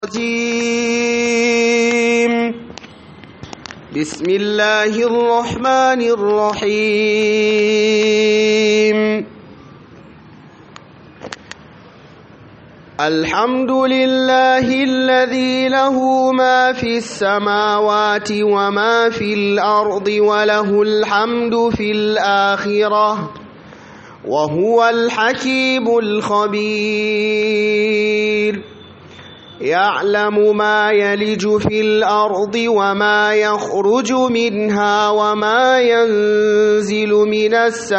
الرجيم بسم الله الرحمن الرحيم الحمد لله الذي له ما في السماوات وما في الأرض وله الحمد في الآخرة وهو الحكيم الخبير يعلم ما يلج في الأرض وما يخرج منها وما ينزل من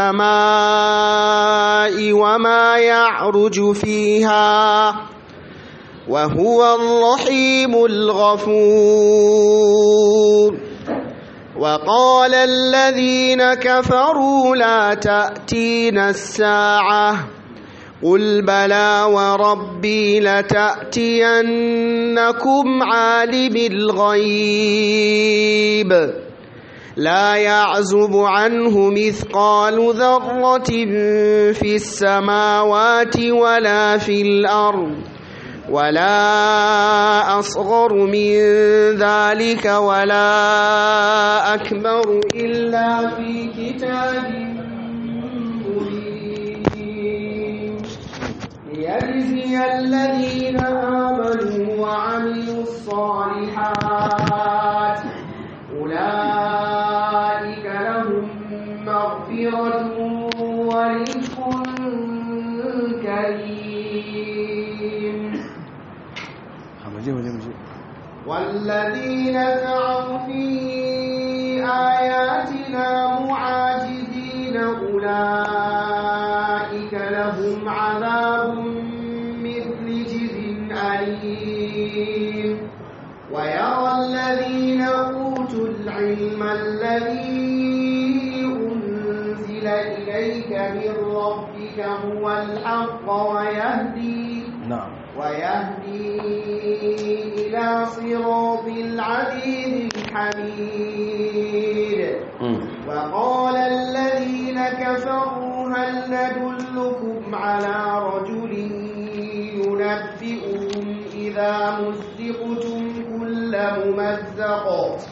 السماء وما يعرج فيها وهو الرحيم الغفور وقال الذين كفروا لا تأتينا الساعة قل بلى وربي لتأتينكم عالم الغيب لا يعزب عنه مثقال ذرة في السماوات ولا في الأرض ولا أصغر من ذلك ولا أكبر إلا في كتاب ليجزي الذين آمنوا وعملوا الصالحات أولئك لهم مغفرة ورزق كريم والذين سعوا في آياتنا معاجزين أولئك لهم عذاب مثل جز أليم ويرى الذين أوتوا العلم الذي أنزل إليك من ربك هو الحق ويهدي نعم ويهدي إلى صراط العزيز الحميد وقال الذين كفروا هل ندلكم على رجل ينبئكم إذا مزقتم كل ممزق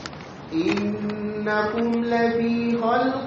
إنكم لفي خلق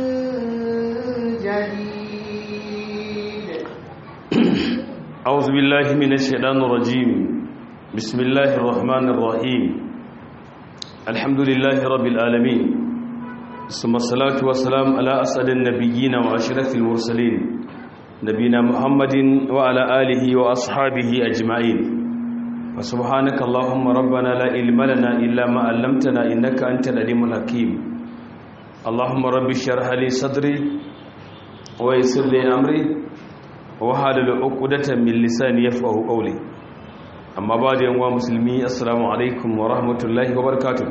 جديد أعوذ بالله من الشيطان الرجيم بسم الله الرحمن الرحيم الحمد لله رب العالمين ثم الصلاة والسلام على أسعد النبيين وأشرف المرسلين نبينا محمد وعلى آله وأصحابه أجمعين فسبحانك اللهم ربنا لا علم لنا إلا ما علمتنا إنك أنت العليم الحكيم اللهم رب اشرح لي صدري ويسر لي أمري wahalul uqdatan min lisani yafqahu qawli amma ba'da yan wa musulmi assalamu alaikum wa rahmatullahi wa barakatuh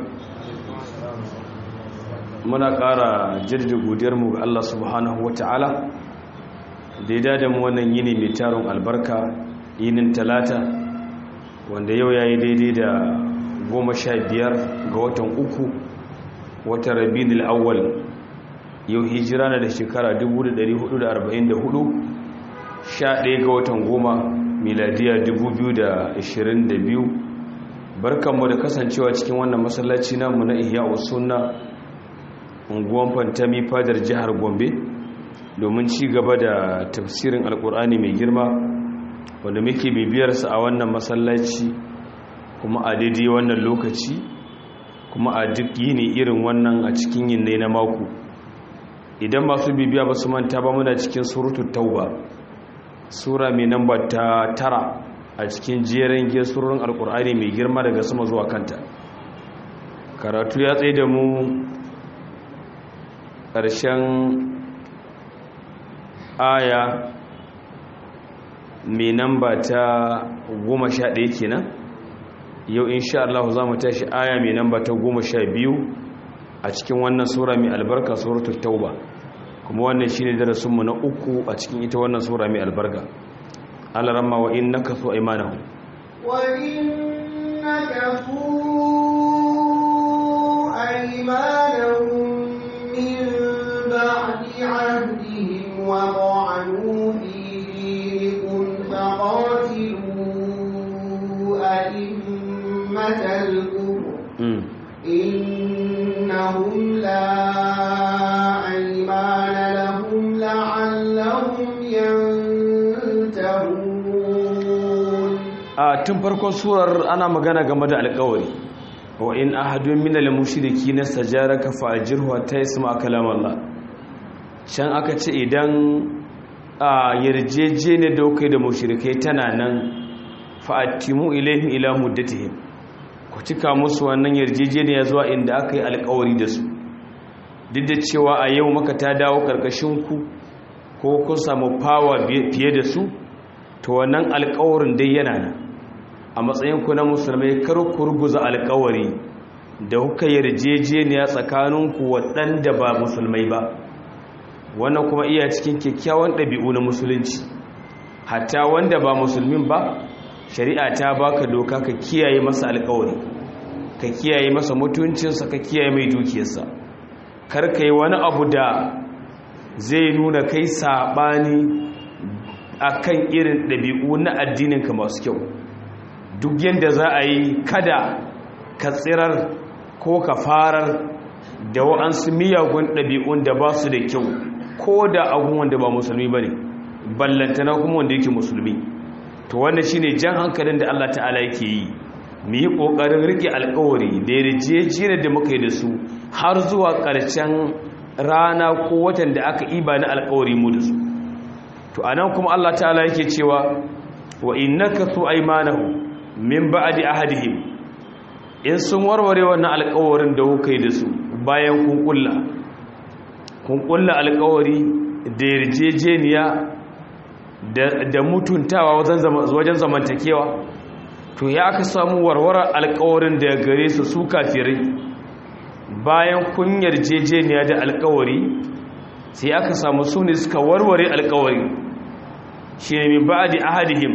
muna ƙara jaddada godiyar mu ga Allah subhanahu wataala da ya dada mu wannan yini mai taron albarka yinin talata wanda yau yayi daidai da goma sha biyar ga watan uku watan rabiul awwal yau hijira na da shekara 1444 11 ga watan goma miladiya 2022 barkanmu da kasancewa cikin wannan masallaci namu na ihya sunna unguwan fantami fadar jihar gombe domin ci gaba da tafsirin alkur'ani mai girma wanda muke bibiyarsa a wannan masallaci kuma a daidai wannan lokaci kuma a duk yini irin wannan a cikin yin na mako idan masu bibiya ba su manta ba muna cikin surutu tauba sura mai namba ta tara a cikin jerin gesurorin alkur'ani mai girma daga sama zuwa kanta karatu ya tsaye da mu ƙarshen aya mai namba ta goma sha ɗaya kenan yau insha Allah za mu tashi aya mai namba ta goma sha biyu a cikin wannan sura mai albarka suratul tauba kuma wannan shine darasinmu na uku a cikin ita wannan sura mai albarka alaramma wa innaka su aymanahu wa innaka fu aymanahum min ba'di 'ahdihim wa ta'anu fi dinikum faqatilu كلمة الكفر إنهم لا أيمان لهم لعلهم ينتهون a tun farkon surar ana magana game da alkawari wa in ahadun min al-mushriki nastajaraka fa'jirhu hatta yasma kalam Allah can aka ce idan a yarjejene da kai da mushrikai tana nan fa'atimu ilaihim ila muddatihim ku cika musu wannan yarjejeniya zuwa inda aka yi alkawari da su duk da cewa a yau maka ta dawo karkashin ku ko kun samu fawa fiye da su to wannan alkawarin dai yana nan a matsayinku na musulmai kar ku ruguza alkawari da kuka yarjejeniya tsakaninku waɗanda ba musulmai ba wannan kuma iya cikin kyakkyawan ɗabi'u na musulunci hatta wanda ba musulmin ba shari'a ta baka doka ka kiyaye masa alkawari ka kiyaye masa mutuncinsa ka kiyaye mai dukiyarsa kar ka yi wani abu da zai nuna kai saɓani akan irin ɗabi'u na addininka masu kyau duk yadda za a yi kada ka tsirar ko ka farar da wa'ansu miyagun ɗabi'un da ba su da kyau ko da abun wanda ba musulmi ba ne ballantana kuma wanda yake musulmi to wanda shine jan hankalin da Allah ta'ala yake yi mu yi ƙoƙarin riƙe alƙawari da yarjejiyar da muka yi da su har zuwa ƙarshen rana ko watan da aka iba na alƙawari mu da su to anan kuma Allah ta'ala yake cewa wa innaka tu aymanahu min ba'di ahadihim in sun warware wannan alƙawarin da kuka yi da su bayan kun kulla kun kulla alƙawari da yarjejeniya da mutuntawa wajen zamantakewa to ya aka samu warware alƙawarin da gare su su kafirai bayan kun yarjejeniya da alƙawari sai aka samu su ne suka warware alƙawari shi ne min ba'di ahadihim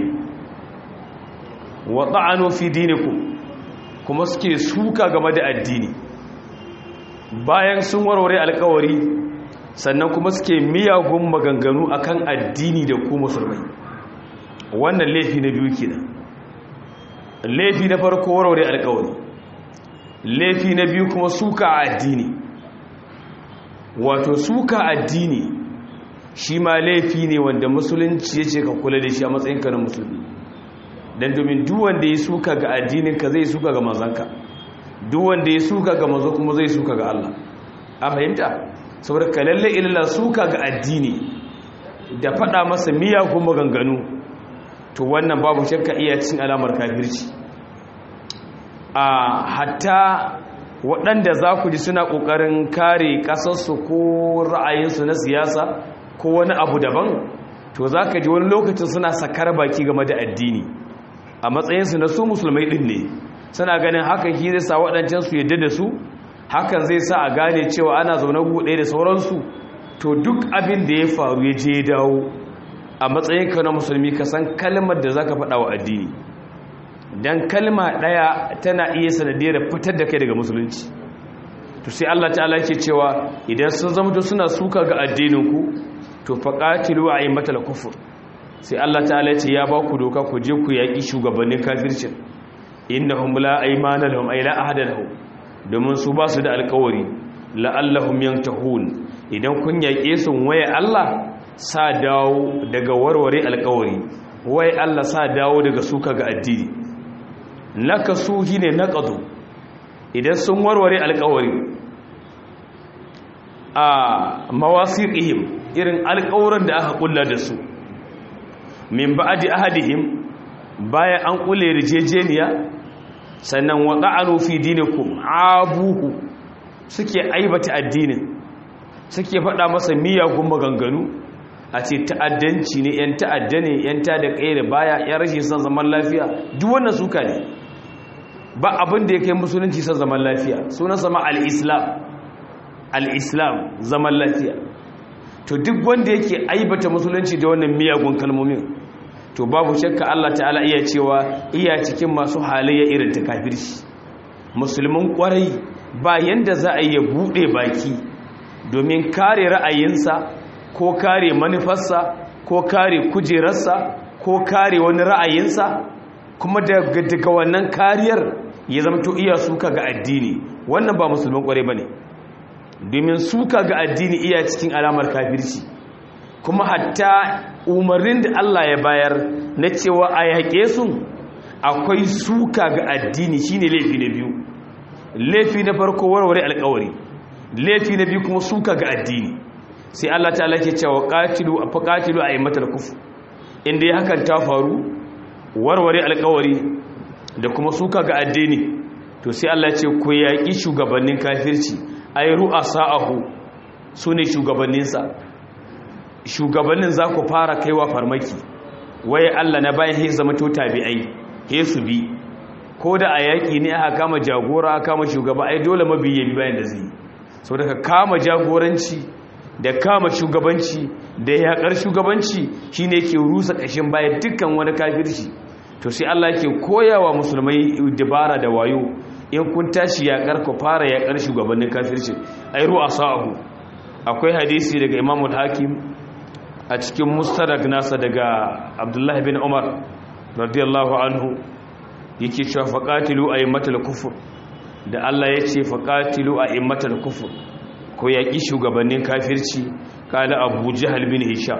wa ta'anu fi dinikum kuma suke suka game da addini bayan sun warware alkawari sannan kuma suke miyagun maganganu akan addini da ku musulmai wannan laifi na biyu kenan laifi na farko warware alkawari laifi na biyu kuma suka a addini wato suka addini shi ma laifi ne wanda musulunci ya ce ka kula da shi a matsayinka na musulmi don domin duwanda ya suka ga addininka zai suka ga mazanka duwanda ya suka ga mazo kuma zai suka ga Allah a fahimta saboda ka lalle ilala suka ga addini da faɗa masa miyagun maganganu to wannan babu shakka iya cin alamar kafirci a hatta waɗanda za ku ji suna ƙoƙarin kare ƙasarsu ko ra'ayinsu na siyasa ko wani abu daban to za ka ji wani lokacin suna sakar baki game da addini a matsayinsu na su musulmai ɗin ne suna ganin hakan shi zai sa waɗancan su yadda da su hakan zai sa a gane cewa ana zaune buɗe da sauransu to duk abin da ya faru ya je dawo a matsayinka na musulmi ka san kalmar da za ka faɗa wa addini don kalma ɗaya tana iya sanadiyar fitar da kai daga musulunci to sai Allah ta'ala ke cewa idan sun zama suna suka ga addininku to faƙatilu a yi matal kufur sai Allah ta'ala ce ya ba ku doka ku je ku yaƙi shugabannin kafircin innahum la aymana lahum ay la ahada lahum domin su ba su da alƙawari la'allahum yantahun idan kun yaƙe su waye Allah sa dawo daga warware alƙawari waye Allah sa dawo daga suka ga addini nakasu shine naqadu idan sun warware alƙawari a mawasiqihim irin alƙawuran da aka kulla da su min ba'di ahadihim bayan an kulle rijejeniya sannan wada'anu fi dinikum abuhu suke aibata addinin suke faɗa masa miyagun maganganu a ce ta'addanci ne yan ta'adda ne yan ta da kai da baya yan rashin son zaman lafiya duk wannan suka ne ba abin da ya kai musulunci son zaman lafiya sunan sama al-islam al-islam zaman lafiya to duk wanda yake aibata musulunci da wannan miyagun kalmomin to babu shakka Allah ta'ala iya cewa iya cikin masu halayya irin ta kafirci musulmin kwarai ba yanda za a yi bude baki domin kare ra'ayinsa ko kare manufarsa ko kare kujerarsa ko kare wani ra'ayinsa kuma daga wannan kariyar ya zamto iya suka ga addini wannan ba musulman kware bane domin suka ga addini iya cikin alamar kafirci kuma hatta umarnin da Allah ya bayar na cewa a yaƙe su akwai suka ga addini shine laifi na biyu laifi na farko warware alƙawari laifi na biyu kuma suka ga addini sai Allah ta'ala ke cewa qatilu fa qatilu aymatal kufr inda ya hakan ta faru warware alƙawari da kuma suka ga addini to sai Allah ce ku yaƙi shugabannin kafirci ay ru'asa'ahu sune shugabanninsa shugabannin za ku fara kaiwa farmaki waye Allah na bayan he zama to tabi'ai he su bi ko da a yaƙi ne aka kama jagora aka kama shugaba ai dole mabiyi bi bayan da zai so daga kama jagoranci da kama shugabanci da yaƙar shugabanci shine ke rusa ƙashin bayan dukkan wani kafirci to sai Allah yake koyawa musulmai dabara da wayo in kun tashi yaƙar ku fara yaƙar shugabannin kafirci ai ru'a sa'ahu akwai hadisi daga Imam al-Hakim a cikin mustarak nasa daga Abdullah bin Umar radiyallahu anhu yake cewa faqatilu aymatal kufur da Allah ya ce faqatilu aymatal kufur ko yaƙi shugabannin kafirci kala Abu Jahl bin Hisham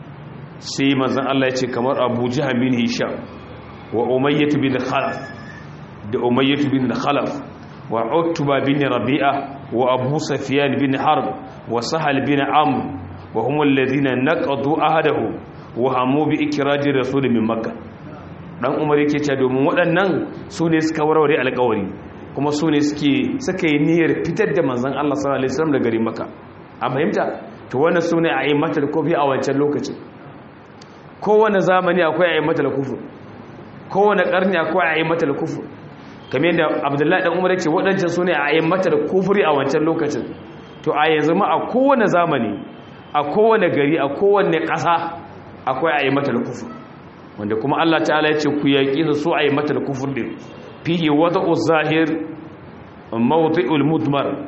sai manzon Allah ya ce kamar Abu Jahl bin Hisham wa Umayyah bin Khalaf da Umayyah bin Khalaf wa Utba bin Rabi'a wa Abu Sufyan bin Harb wa Sahal bin Amr wa hum alladhina naqadu ahadahu wa hamu bi ikraji rasul min Makkah dan Umar yake cewa domin waɗannan su ne suka warware alƙawari kuma su ne suke suka yi niyyar fitar da manzon Allah sallallahu alaihi wasallam daga garin Makka a fahimta to wannan su ne a yi matar kofi a wancan lokacin kowane zamani akwai a yi matar kufur kowane ƙarni akwai a yi matar kufur kamar yadda abdullahi ɗan umar ce waɗancan su ne a yi matar kufuri a wancan lokacin to a yanzu ma a kowane zamani a kowane gari a kowane ƙasa akwai a yi matar kufur wanda kuma allah ta'ala ya ce ku yaƙi su so a yi matar kufur ɗin fiye wata uzahir mawuzi'ul mudmar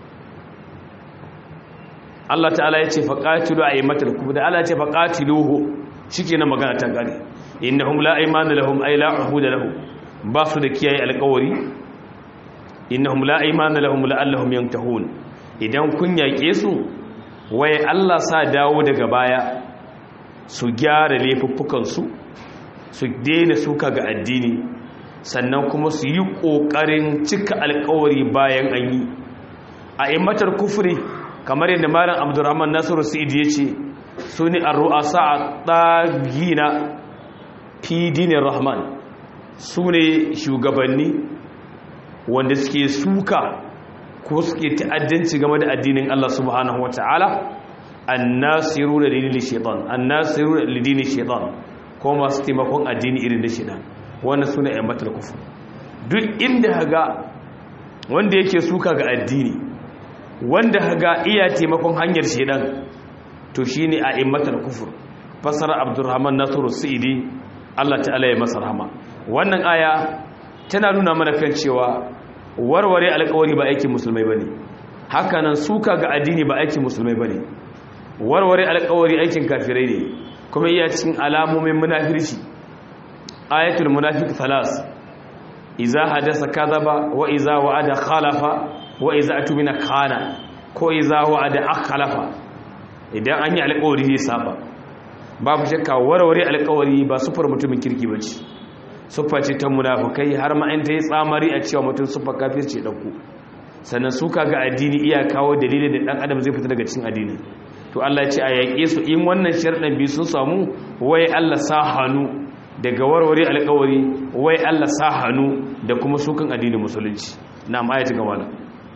Allah ta'ala ya ce faƙatilu a yi matar kufur da Allah ya ce faƙatiluhu shi na magana ta gari innahum la aymana lahum ay la uhuda lahum ba su da kiyaye alƙawari innahum la aymana lahum la'allahum yantahun idan kun yaƙe su waye Allah sa dawo daga baya su gyara laifuffukan su su daina suka ga addini sannan kuma su yi ƙoƙarin cika alƙawari bayan an yi a immatar kufri kamar yadda malam abdurrahman nasiru sa'id ya ce su ne a ru'asa a ɗagina fi dinin rahman su ne shugabanni wanda suke suka ko suke ta'addanci game da addinin Allah subhanahu wata'ala annasiru da dinin shaitan annasiru da dinin shaitan ko masu taimakon addini irin da shaitan wannan su ne ayyambatar kufu duk inda haga wanda yake suka ga addini wanda haga iya taimakon hanyar shaitan to shi ne a immatar kufur fasara abdurrahman nasiru sa'idi allah ta'ala ya masa rahama wannan aya tana nuna mana kan cewa warware alkawari ba aikin musulmai ba ne hakanan suka ga addini ba aikin musulmai ba ne warware alkawari aikin kafirai ne kuma iya cikin alamomin munafirci ayatul munafiq thalas iza hadasa kadhaba wa iza wa'ada khalafa wa iza atmina khana ko iza wa'ada akhlafa idan an yi alkawari zai saba babu shakka warware alkawari ba sufar mutumin kirki ba ce suffa ce ta munafukai har ma in ta yi tsamari a cewa mutum suffa kafirce ɗauku sannan suka ga addini iya kawo dalilin da ɗan adam zai fita daga cikin addini to Allah ce a yaƙe su in wannan sharɗan biyu sun samu wai Allah sa hannu daga warware alkawari wai Allah sa hannu da kuma sukan addinin musulunci na ayati gaba da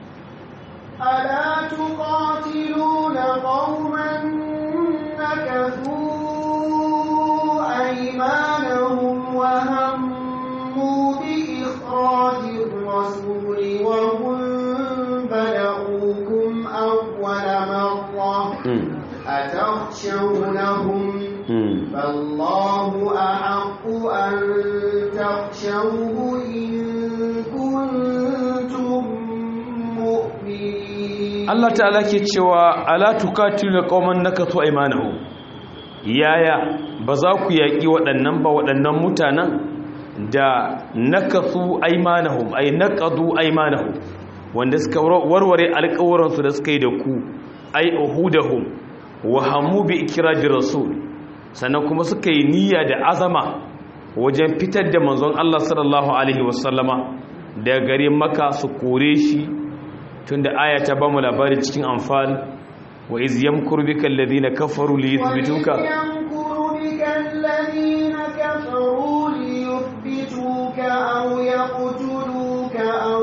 ألا تقاتلون قوما نكثوا أيمانهم وهموا بإخراج الرسول وهم بدأوكم أول مرة أتخشونهم فالله أحق أن تخشوه إن كنتم مؤمنين Allah ta'ala ke cewa ala tuqatilu qauman nakatu aymanahum yaya ba za ku yaki waɗannan ba waɗannan mutanen da nakasu aymanahum ay naqadu aymanahum wanda suka warware alƙawuransu da suka yi da ku ay uhudahum wa hamu bi ikrajir rasul sannan kuma suka yi niyya da azama wajen fitar da manzon Allah sallallahu alaihi wasallama da garin maka su kore shi tunda aya ta bamu labari cikin anfal wa iz yamkuru bika alladhina kafaru li yuthbituka الذين كفروا ليثبتوك أو يقتلوك أو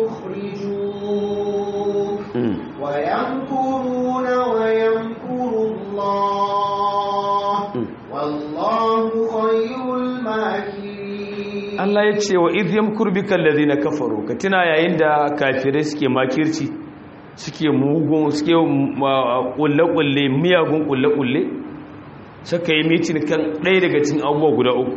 يخرجوك ويمكرون ويمكر الله والله خير الماكرين Allah ya ce wa idh yamkuru bika alladhina kafaru ka tuna yayin da kafirai suke makirci suke mugun suke kulle kulle miyagun kulle kulle suka yi mitin kan ɗaya daga cikin abubuwa guda uku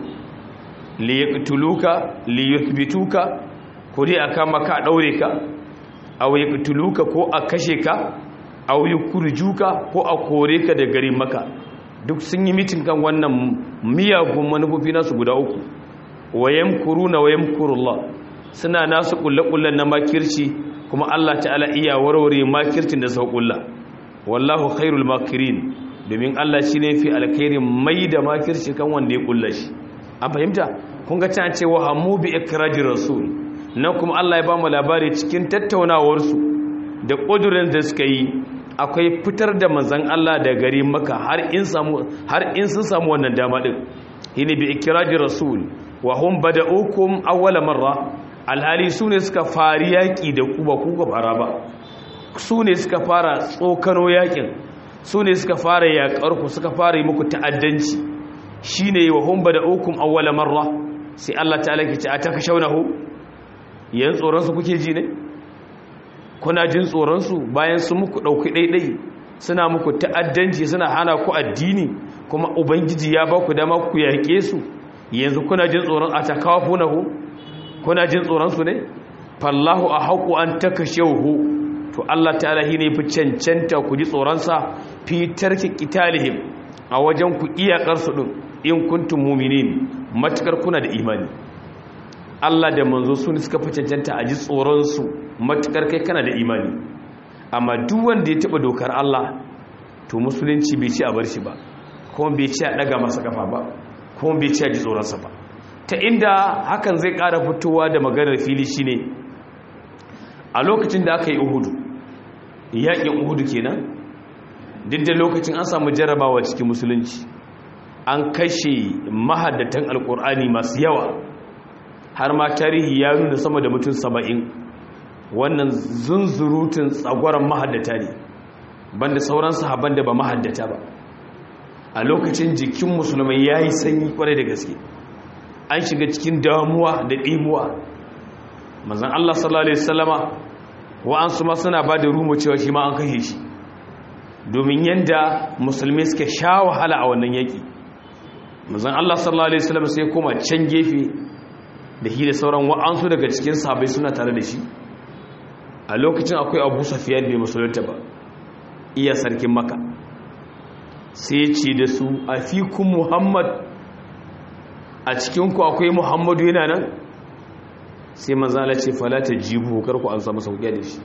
li yaqtuluka li yuthbituka ko dai aka maka daure ka aw yaqtuluka ko a kashe ka aw yukurjuka ko a kore ka da garin maka duk sun yi mitin kan wannan miyagun manufofi nasu guda uku wayan kuruna wayan kurullah suna nasu kulle-kullen na makirci kuma Allah ta'ala iya warware makircin da sau kulla wallahu khairul makirin domin Allah shi ne fi alkhairin mai da makirci kan wanda ya kulla shi an fahimta kun ga ta ce wa hamu bi ikrajir rasul nan kuma Allah ya ba mu labari cikin tattaunawarsu da ƙudurin da suka yi akwai fitar da manzan Allah da gari maka har in samu har in sun samu wannan dama din hini bi ikrajir rasul wa hum bada'ukum awwala marra alhali sune suka fari yaki da ku ba ku ka fara ba sune suka fara tsokano yakin sune suka fara yakar ku suka fara yi muku ta'addanci shine wa hum bada'ukum awwala marra sai Allah ta'ala ke ce ataka shaunahu yan tsoron su kuke ji ne kuna jin tsoron su bayan su muku dauki daidai suna muku ta'addanci suna hana ku addini kuma ubangiji ya ba ku dama ku yake su yanzu kuna jin tsoron a takafunahu kuna jin tsoron su ne fallahu a haƙu an takashehu to Allah ta'ala ne fi cancanta ku ji tsoronsa fi tarki qitalihim a wajen ku iyakar su din in kuntum mu'minin matukar kuna da imani Allah da manzo su suka fi cancanta a ji tsoron su matukar kai kana da imani amma duk wanda ya taba dokar Allah to musulunci bai ci a bar shi ba kuma bai ci a daga masa kafa ba kuma bai ci a ji tsoronsa ba ta inda hakan zai ƙara fitowa da maganar fili shine a lokacin da aka yi uhudu yaƙin uhudu kenan duk da lokacin an samu jarabawa cikin musulunci an kashe mahaddatan alƙur'ani masu yawa har ma tarihi ya nuna sama da mutum saba'in wannan zunzurutun tsagwaron mahaddata ne banda sauran sahaban da ba mahaddata ba a lokacin jikin musulmai ya yi sanyi kwarai da gaske an shiga cikin damuwa da ɗimuwa mazan Allah sallallahu Alaihi wasallama wa'ansu ma suna ba da rumo cewa shi ma an kashe shi domin yadda musulmi suka sha wahala a wannan yaƙi mazan Allah sallallahu Alaihi wasallama sai koma can gefe da shi da sauran wa'ansu daga cikin sabai suna tare da shi a lokacin akwai abu safiya bai musulunta ba iya sarkin maka sai ce da su a fikun muhammad a cikinku akwai muhammadu yana nan sai manzala ce falata jibu karku an samu sauƙi da shi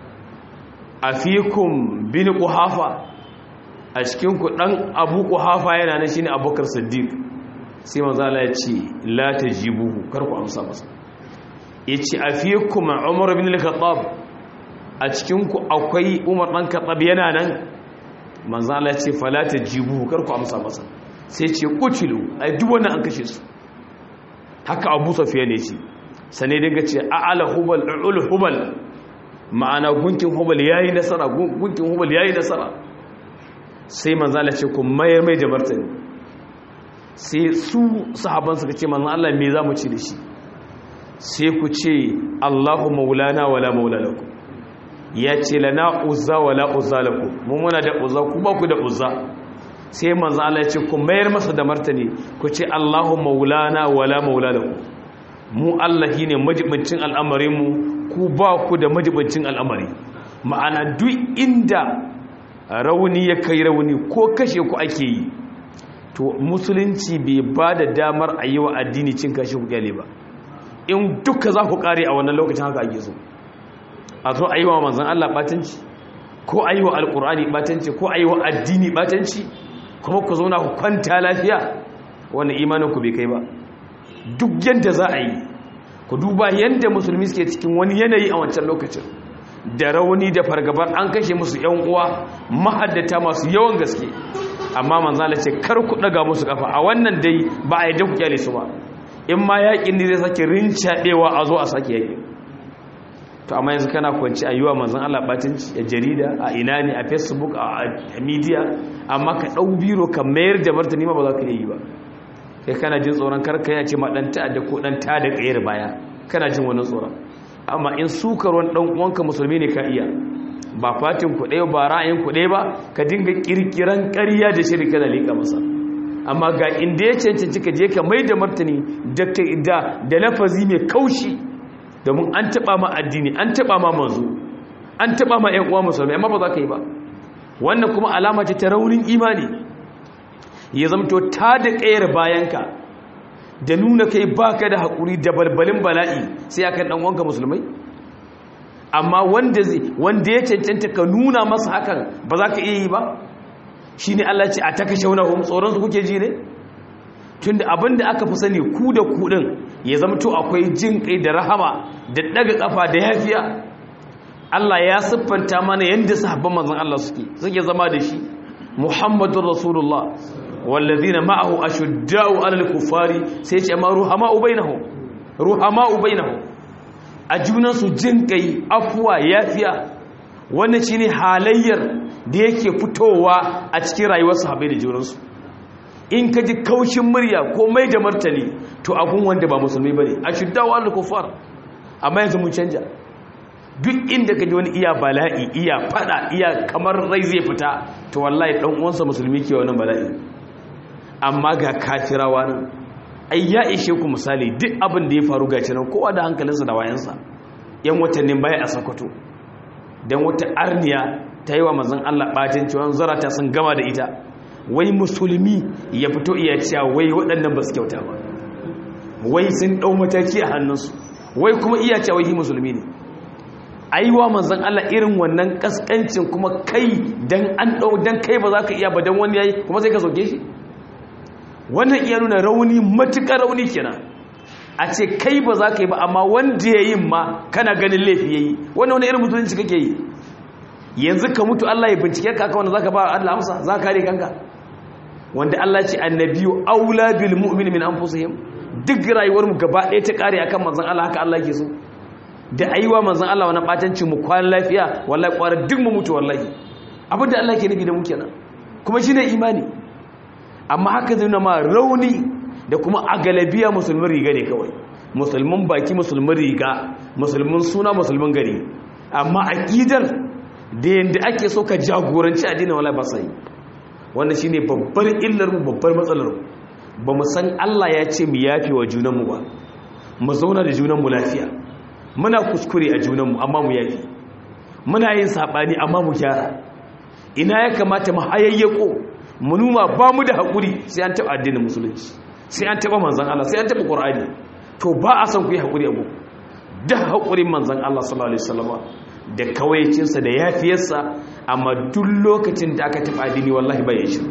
a fikun bin ƙuhafa a cikinku ɗan abu ƙuhafa yana nan shi ne abokar siddiq sai manzala ya ce lata jibu karku amsa masa ya ce a fikun umar bin al-khattab a cikinku akwai umar ɗan khattab yana nan manzo Allah ce falata jibu kar ku amsa masa sai ce kutilu ai duk wannan an kashe su haka Abu Sufyan ne ce sane dinga ce a'ala hubal ul hubal ma'ana gunkin hubal yayi nasara gunkin hubal yayi nasara sai manzo Allah ce ku mayar mai da martani sai su sahaban suka ce manzo Allah me zamu ci da shi sai ku ce Allahu maulana wala maula lakum ya ce lana uzza wala uzza lakum mu muna da uzza ku ba ku da uzza sai manzo Allah ya ce ku mayar masa da martani ku ce Allahu maulana wala maula lakum mu Allah shine majibincin al'amarin mu ku ba ku da majibincin al'amari ma'ana duk inda rauni ya kai rauni ko kashe ku ake yi to musulunci bai ba da damar a yi wa addini cin kashi kukyale ba in duka za ku kare a wannan lokacin haka ake so a zo a yi wa manzan Allah batanci ko a yi wa alkur'ani batanci ko a yi wa addini batanci kuma ku zauna ku kwanta lafiya wannan imanin ku bai kai ba duk yadda za a yi ku duba yadda musulmi suke cikin wani yanayi a wancan lokacin da rauni da fargabar an kashe musu yan uwa mahaddata masu yawan gaske amma manzala ce kar ku daga musu kafa a wannan dai ba a yadda ku kyale su ba in ma yakin ne zai sake rincaɗewa a zo a sake yakin to amma yanzu kana kwanci a yiwa manzan Allah batinci a jarida a ina ne a facebook a media amma ka ɗau biro ka mayar da martani ma ba za ka yi ba kai kana jin tsoron karka ya ce ma ɗan ta'adda ko ɗan ta da ƙayar baya kana jin wani tsoron amma in sukar wani ɗan uwanka musulmi ne ka iya ba fatin ku ɗaya ba ra'ayin ku ɗaya ba ka dinga ƙirƙiran ƙarya da shiri kana liƙa masa amma ga inda ya cancanci ka je ka mai da martani da lafazi mai kaushi domin an taɓa ma addini an taɓa ma manzo an taɓa ma 'yan uwa musulmi amma ba za ka yi ba wannan kuma alama ce ta raunin imani ya zamto ta da ƙayar bayanka da nuna kai baka da haƙuri da balbalin bala'i sai akan ɗan wanka musulmai amma wanda ya cancanta ka nuna masa hakan ba za ka iya yi ba shi ne Allah ce a ta kashe wani tsoronsu kuke ji ne tun da abin da aka fi sani ku da kuɗin ya zamto akwai jin kai da rahama da ɗaga ƙafa da yafiya Allah ya siffanta mana yadda sahabban manzon Allah suke suke zama da shi Muhammadur Rasulullah wallazina ma'ahu ashudda'u 'alal kuffari sai ce ma ruhama'u bainahum ruhama'u bainahum a junan su jin kai afwa yafiya wannan shine halayyar da yake fitowa a cikin rayuwar sahabbai da junansu in ka ji kaushin murya ko mai da martani to abun wanda ba musulmi bane ashudda'u 'alal kuffar amma yanzu mun canja duk inda ka ji wani iya bala'i iya fada iya kamar rai zai fita to wallahi dan uwansa musulmi ke wannan bala'i amma ga kafirawa nan ai ya ishe ku misali duk abin da ya faru ga nan kowa da hankalinsa da wayansa yan watannin baya a sakwato dan wata arniya ta yi wa manzon Allah bacin cewa zarata sun gama da ita wai musulmi ya fito iya cewa wai waɗannan ba su kyauta ba wai sun ɗau mataki a hannunsu wai kuma iya cewa wai musulmi ne aiwa manzan Allah irin wannan kaskancin kuma kai dan an dau dan kai ba za ka iya ba dan wani yayi kuma sai ka soke shi wannan iya nuna rauni matukar rauni kenan a ce kai ba za ka yi ba amma wanda yayi ma kana ganin laifi yayi wannan wani irin mutunci kake yi yanzu ka mutu Allah ya bincike ka wanda zaka ba Allah amsa za ka kare kanka wanda Allah ya ce annabiyu aula bil mu'min min anfusihim duk rayuwar mu gaba ɗaya ta kare akan manzon Allah haka Allah yake so da aiwa manzan Allah wani ɓatanci mu kwan lafiya wallahi ƙwarar duk mu mutu wallahi abinda Allah ke nufi da mu kenan kuma shi ne imani amma haka zai ma rauni da kuma a galabiya musulmin riga ne kawai musulmin baki musulmin riga musulmin suna musulmin gari amma aƙidar da yadda ake so ka jagoranci addinin wallahi ba sai wannan shine babbar illar mu babbar matsalar mu ba mu san Allah ya ce mu yafe wa junanmu ba mu zauna da junanmu lafiya muna kuskure a junanmu amma mu yafi muna yin saɓani amma mu gyara ina ya kamata mu hayayyako mu numa ba mu da haƙuri sai an taɓa addinin musulunci sai an taɓa manzan Allah sai an taɓa ƙur'ani to ba a san ku yi haƙuri abu da haƙurin manzan Allah sallallahu alaihi wasallam da kawaicinsa da yafiyarsa amma duk lokacin da aka taɓa addini wallahi ba ya shi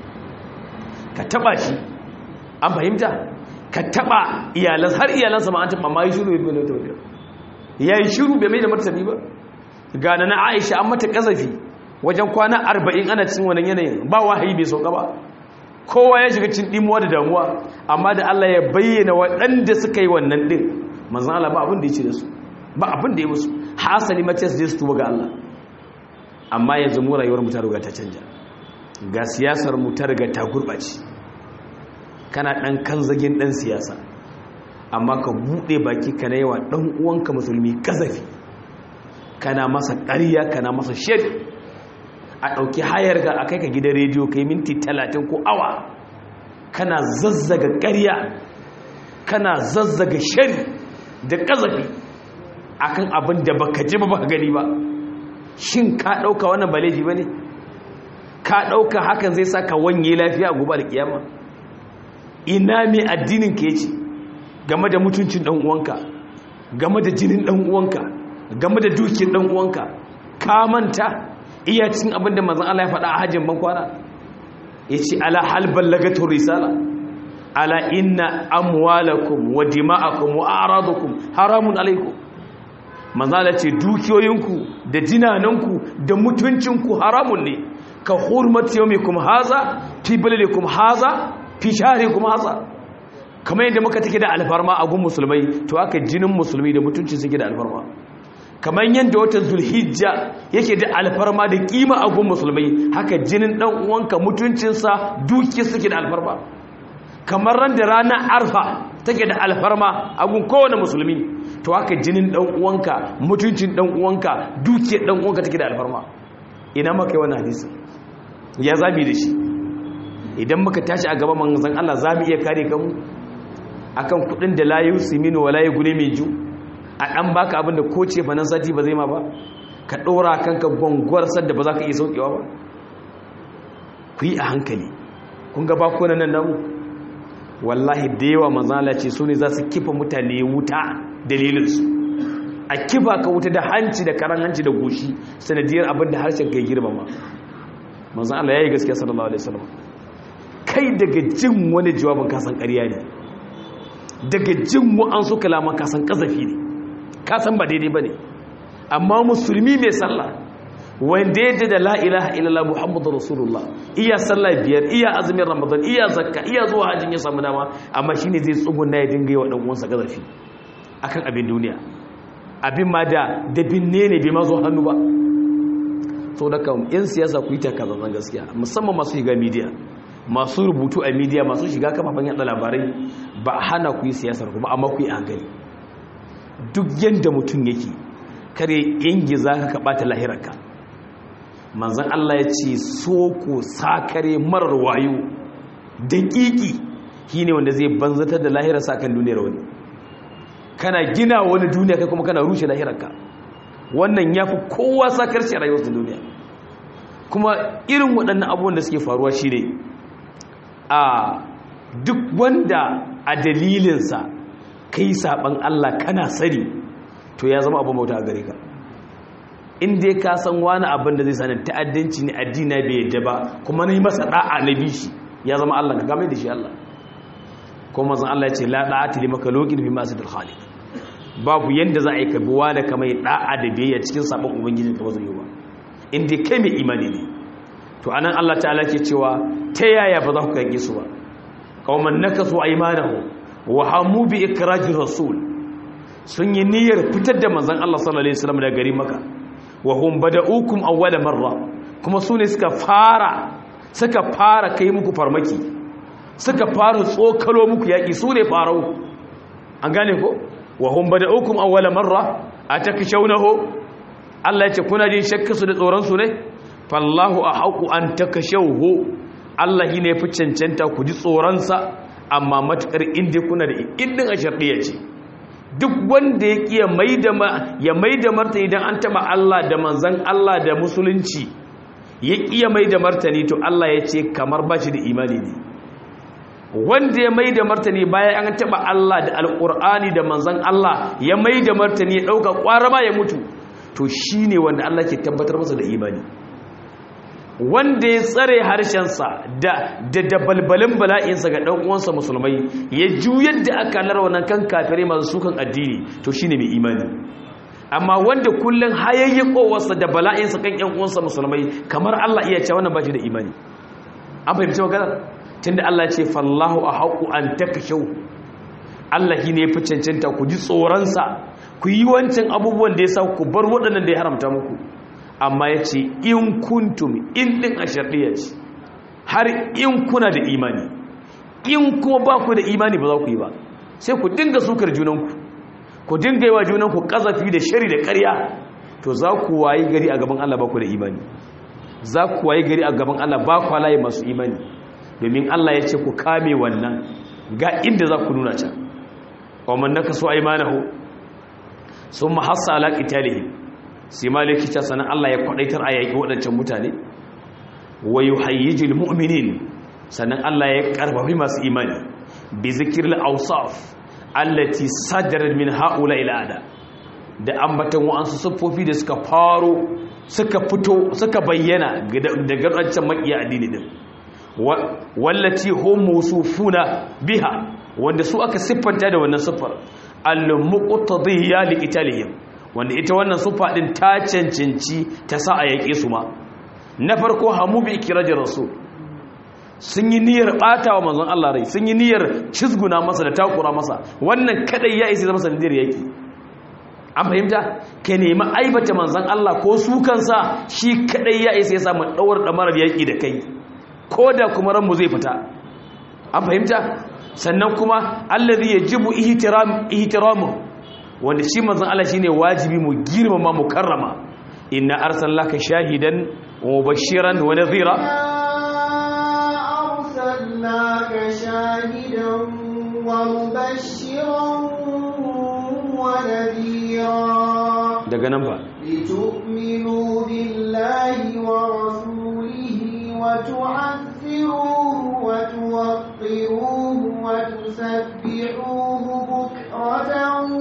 ka taɓa shi an fahimta ka taɓa iyalansa har iyalansa ma an taɓa ma yi shiru bai bai bai ya yi shiru bai mai da martani ba gane na aisha an mata kazafi wajen kwana arba'in ana cin wani yanayin ba wahayi bai sauka ba kowa ya shiga cin dimuwa da damuwa amma da Allah ya bayyana waɗanda suka yi wannan ɗin manzan Allah ba abin da ya ce da su ba abin da ya musu hasali mace su je su tuba ga Allah amma yanzu mu rayuwar mu ta riga ta canja ga siyasar mu ta riga ta gurɓace kana ɗan kan zagin ɗan siyasa amma ka buɗe baki ka na yawa ɗan uwanka musulmi kazafi kana masa ƙarya kana masa shari a ɗauki hayar ga a kai ka gidan rediyo ka yi minti talatin ko awa kana zazzaga ƙarya kana zazzaga shari da kazafi akan abin da baka ji ba baka gani ba shin ka ɗauka wannan ba laifi ba ne ka ɗauka hakan zai sa ka wanye lafiya a gobe alkiyama ina mai addinin ka yace game da mutuncin ɗan uwanka game da jinin ɗan uwanka game da dukiyar ɗan uwanka ka manta iya cin abin da manzon Allah ya faɗa a hajjin ban kwana yace ala hal ballagatu risala ala inna amwalakum wa dima'akum wa a'radakum haramun alaikum manzala ce dukiyoyinku da jinananku da mutuncinku haramun ne ka hurmati yawmikum haza fi baladikum haza fi shahrikum haza kamar yadda muka take da alfarma a gun musulmai to aka jinin musulmi da mutunci suke da alfarma kamar yadda watan zulhijja yake da alfarma da kima a gun musulmai haka jinin dan uwanka mutuncinsa duki suke da alfarma kamar ran da ranar arfa take da alfarma a gun kowane musulmi to haka jinin dan uwanka mutuncin dan uwanka dukiyar dan uwanka take da alfarma ina maka yi wannan hadisi ya zabi da shi idan muka tashi a gaban manzon Allah zamu iya kare kanmu akan kudin da la yusiminu wala yughni min ju a dan baka abin da ko ce fanan sati ba zai ma ba ka dora kanka gongwar sadda ba za ka iya saukewa ba ku yi a hankali kun ga bakunan nan namu wallahi da yawa manzala ce su ne za su kifa mutane wuta dalilinsu a kifa ka wuta da hanci da karan hanci da goshi sanadiyar abin da harshen kai girmama manzan Allah ya yi gaskiya sallallahu alaihi wasallam kai daga jin wani jawabin kasan ƙarya ne daga jin wa'an su kalaman kasan ƙazafi ne kasan ba daidai ba ne amma musulmi mai sallah wanda ya da la ilaha illallah muhammadu rasulullah iya sallah biyar iya azumin ramadan iya zakka iya zuwa hajjin ya samu dama amma shine zai tsuguna ya dinga yi wa dan uwansa gazafi akan abin duniya abin ma da da binne ne bai ma zo hannu ba so da kan yan siyasa ku yi ta kaza gaskiya musamman masu shiga media masu rubutu a media masu shiga kafafen yada labarai ba a hana ku yi siyasar ku ba amma ku yi hankali duk yanda mutum yake kare yangi za ka kaɓata lahirarka manzan Allah ya ce so ko sakare marar wayo daƙiƙi shi ne wanda zai banzatar da lahirarsa kan duniyar wani kana gina wani duniya kai kuma kana rushe lahirarka wannan ya fi kowa sakarci a rayuwar duniya kuma irin waɗannan abubuwan da suke faruwa shi ne a duk wanda a dalilinsa kai saɓan Allah kana sani to ya zama abin bauta a gare ka in dai ka san wani abin da zai sani ta'addanci ne addina bai yadda ba kuma na yi masa da'a na bi shi ya zama Allah ka game da shi Allah kuma zan Allah ya ce la da'ati limaka loqin bi masidil khaliq babu yanda za a yi ka bi wani kamar da'a da biyayya cikin sabon ubangiji ka bazai yi ba in dai kai mai imani ne to anan Allah ta'ala ke cewa ta yaya ba za ku kage su ba qauman nakasu aymanahu wa hamu bi ikrajir rasul sun yi niyyar fitar da manzon Allah sallallahu alaihi wasallam daga gari maka wa hum bada'ukum awwala marra kuma sune suka fara suka fara kai muku farmaki suka fara tsokalo muku yaki sune farau an gane ko wa hum bada'ukum awwala marra atakshawnahu Allah ya ce kuna jin shakka su da tsoron su ne fallahu ahaqu an takashawhu Allah ne fi cancanta ku ji tsoron sa amma matukar inda kuna da indin a shardiya ce duk wanda ya kiya ya mai da martani idan an taba Allah da manzan Allah da musulunci ya kiya mai da martani to Allah ya ce kamar ba shi da imani ne wanda ya mai da martani bayan an taba Allah da alkur'ani da manzan Allah ya mai da martani ya dauka kwarama ya mutu to shine wanda Allah ke tabbatar masa da imani wanda ya tsare harshensa da da dabalbalin bala'insa ga ɗan uwansa musulmai ya juyar da aka lara wannan kan kafirai masu sukan addini to shine mai imani amma wanda kullun hayayyakowarsa da bala'insa kan ƴan uwansa musulmai kamar Allah iya cewa wannan ba shi da imani an fahimci magana tunda Allah ya ce fallahu ahaqu an takashu Allah ne ya fi cancanta ku ji tsoronsa ku yi wancan abubuwan da ya sa ku bar waɗannan da ya haramta muku amma ya ce in kuntum in ɗin a sharɗiya ce har in kuna da imani in kuma ba ku da imani ba za ku yi ba sai ku dinga sukar junanku ku dinga yi wa junanku ƙazafi da shari da ƙarya to za ku wayi gari a gaban Allah ba ku da imani za ku wayi gari a gaban Allah ba ku halaye masu imani domin Allah ya ce ku kame wannan ga inda za ku nuna can wa man nakasu aymanahu summa hassa ala qitalihim sai maliki ta sanan Allah ya kwadaitar a yaki waɗancan mutane wa yuhayyijul mu'minin sannan Allah ya karfafi masu imani bi zikril awsaf allati sadarat min haula ila ada da ambatan wa'ansu siffofi da suka faro suka fito suka bayyana daga wancan makiya addini din wallati hum musufuna biha wanda su aka siffanta da wannan siffar al-muqtadiyya liqitalihim wanda ita wannan siffa din ta cancanci ta sa a yake su ma na farko hamu bi ikirajir rasul sun yi niyyar bata wa manzon Allah rai sun yi niyyar cizguna masa da takura masa wannan kadai ya isa zama sanadiyar yaki an fahimta ka nemi aibata manzon Allah ko su kansa shi kadai ya isa ya samu daura damarar yaki da kai ko da kuma ranmu zai fita an fahimta sannan kuma allazi yajibu ihtiram ihtiramu wanda shi manzon Allah shine wajibi mu girmama mu karrama inna arsalnaka shahidan wa mubashiran wa nadhira أرسلناك شاهدا ومبشرا ونذيرا daga nan ba لتؤمنوا بالله ورسوله وتعذروه وتوقروه وتسبحوه بكرة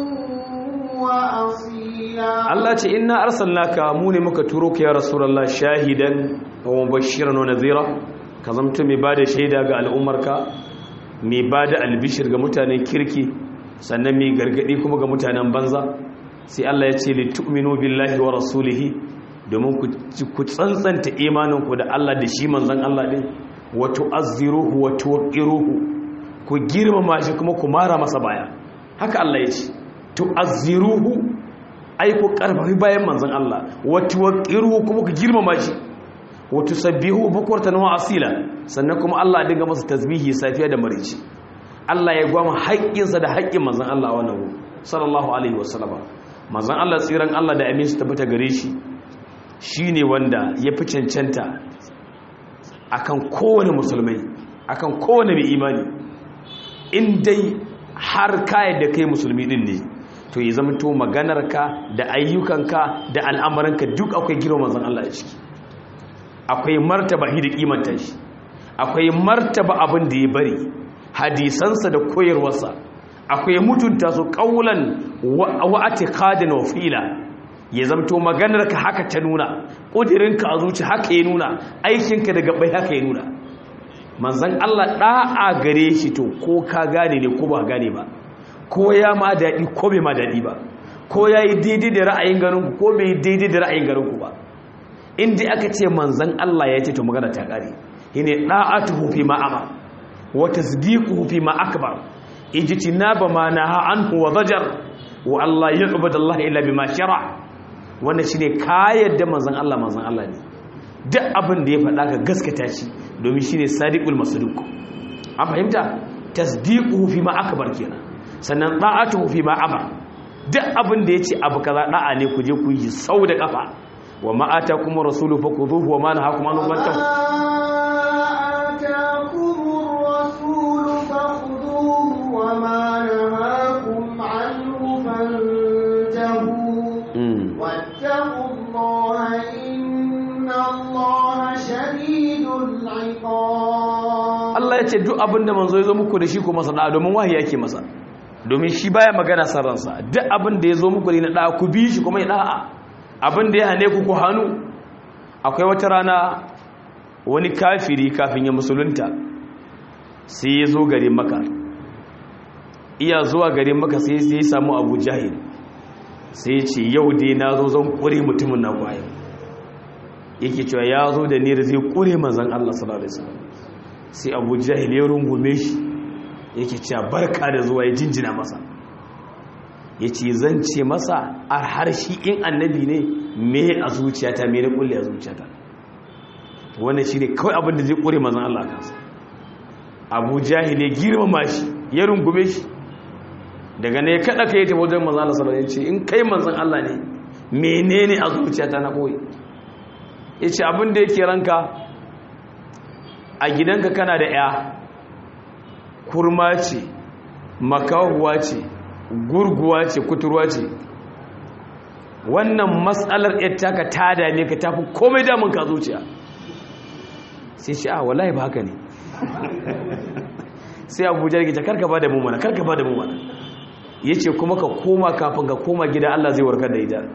وأصيلا Allah ce inna arsalnaka mu ne muka turo ka ya rasulullah shahidan wa mubashiran wa nadhira ka zamto mai bada shaida ga al'ummarka mai bada albishir ga mutanen kirki sannan mai gargadi kuma ga mutanen banza sai Allah ya ce li tu'minu billahi wa rasulihi domin ku tsantsanta imaninku da Allah da shi manzon Allah din wa tu'azziruhu wa tuwaqqiruhu ku girmama shi kuma ku mara masa baya haka Allah ya ce tu'azziruhu ai ku karfafi bayan manzon Allah wa tuwaqqiruhu kuma ku girmama shi wa tusabbihu bukratan wa asila sannan kuma Allah ya dinga masa tasbihi safiya da marici Allah ya gwama haƙƙinsa da haƙƙin manzon Allah wannan sallallahu alaihi wasallama manzon Allah tsiran Allah da amin su tabbata gare shi shine wanda ya fi cancanta akan kowane musulmai akan kowane mai imani in dai har kayan da kai musulmi din ne to ya zama to maganarka da ayyukanka da al'amuranka duk akwai girma manzon Allah a ciki akwai martaba shi da kimanta shi akwai martaba abin da ya bari hadisansa da koyarwarsa akwai mutunta su kaulan wa atiqadin wa fi'la ya zamto maganarka haka ta nuna ƙudirinka a zuci haka ya nuna aikinka da gabai haka ya nuna manzan Allah ɗa'a gare shi to ko ka gane ne ko ba gane ba ko ya ma daɗi ko bai ma daɗi ba ko ya yi daidai da ra'ayin garinku ko bai yi daidai da ra'ayin garinku ba inda aka ce manzan Allah ya ce to magana ta ƙare shi ne ɗa'atuhu fi ma'ama wa tasdiquhu fi ma akbar ijtinaba ma naha anhu wa zajar wa Allah yu'badallahi illa bima shara' wannan shi ne kayan da manzan Allah manzan Allah ne duk abin da ya faɗa ka gaskata shi domin shi ne sadiqul masduq an fahimta tasdiquhu fi ma akbar kenan sannan da'atuhu fi ma amar duk abin da yace abu kaza da'a ne ku je ku yi sau da kafa wa ma atakum rasulu fakhuduhu wa ma nahakum anhu fantahu واتقوا الله إن الله شديد العقاب Allah ya ce duk abin da manzo ya zo muku da shi ko masa da'a domin wahayi yake masa domin shi baya magana san ransa duk abin da ya zo muku ne na da'a ku bi shi kuma ya da'a abin da ya hane ku ku hannu akwai wata rana wani kafiri kafin ya musulunta sai ya zo garin maka iya zuwa garin maka sai ya samu abu jahil sai ya ce yau dai na zo zan kure mutumin na kwaye yake cewa ya zo da nira zai kure manzan Allah sallallahu alaihi wasallam sai Abu Jahil ya rungume shi yake cewa barka da zuwa ya jinjina masa yace zan ce masa a harshi in annabi ne me a zuciyata me ne kulle a zuciyata wannan shine kawai abin da zai kure manzan Allah kansa Abu Jahil ya girmama shi ya rungume shi daga ne kada ka yi ta wajen manzan Allah sallallahu alaihi wasallam in kai manzan Allah ne menene a zuciyata na koyi yace abin da yake ranka a gidanka kana da ya kurma ce makahuwa ce gurguwa ce kuturwa ce wannan matsalar taka ta dame ka tafi komai damun ka zuciya sai shi a wallahi ba haka ne sai abuja ya ce karka ba da mu mana karka ba da mu mana ya ce kuma ka koma kafin ka koma gida Allah zai warkar da ita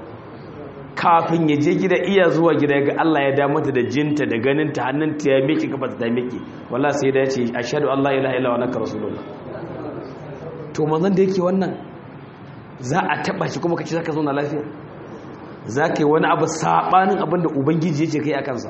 kafin ya je gida iya zuwa gida ga Allah ya da mata da jinta da ganinta hannunta ya miki kafa ta miki walla sai da ya ce ashhadu an la ilaha illa wa annaka rasulullah to manzon da yake wannan za a taba shi kuma kace zaka zauna lafiya zaka yi wani abu sabanin abin da ubangiji yake kai a kansa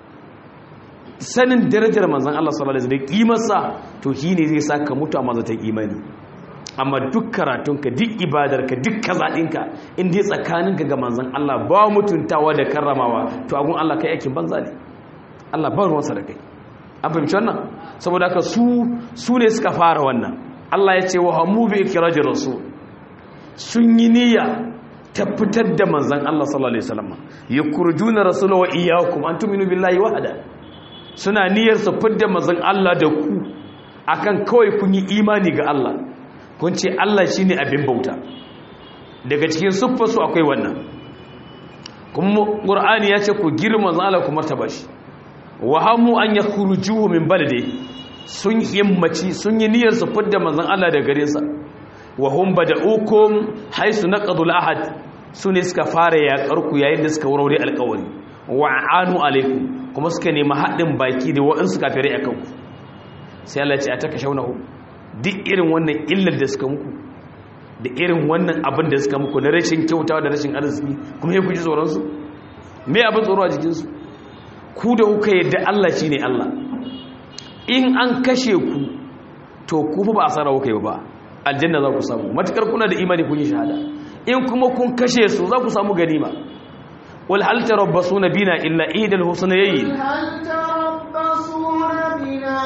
sanin darajar manzon Allah sallallahu alaihi wasallam da kimarsa to shine zai saka mutu a mazatan imani amma duk karatunka duk ibadarka duk kazaɗinka in dai tsakaninka ga manzan Allah ba mutuntawa da karramawa to agun Allah kai aikin banza ne Allah ba ruwansa da kai an fahimci wannan saboda haka su su ne suka fara wannan Allah ya ce wa hamu bi ikraji rasul sun yi niyya ta fitar da manzan Allah sallallahu alaihi wasallam yakurjuna rasula wa iyyakum an tu'minu billahi wahda suna niyyar su fitar manzan Allah da ku akan kawai kun yi imani ga Allah kun ce Allah shi ne abin bauta daga cikin siffarsu akwai wannan kuma ƙur'ani ya ce ku girma zala ku martaba shi wa hamu an ya kurujuhu min balade sun himmaci sun yi niyyar su fidda manzon Allah da gare sa wa hum bada'ukum haisu naqadul ahad su ne suka fara yaƙar ku yayin da suka wurare alƙawari wa anu alaikum kuma suka nemi haɗin baki da waɗansu kafirai akan ku sai Allah ya ce a taka shaunahu duk irin wannan illar da suka muku da irin wannan abin da suka muku na rashin kyautawa da rashin arziki kuma ya kuji tsoronsu me abin tsoro a jikinsu ku da kuka yadda Allah shi ne Allah in an kashe ku to ku ba a tsara kuka yi ba aljanna za ku samu matukar kuna da imani kun yi shahada in kuma kun kashe su za ku samu ganima wal hal tarabbasuna bina illa idal husnayayn هل تربصون بنا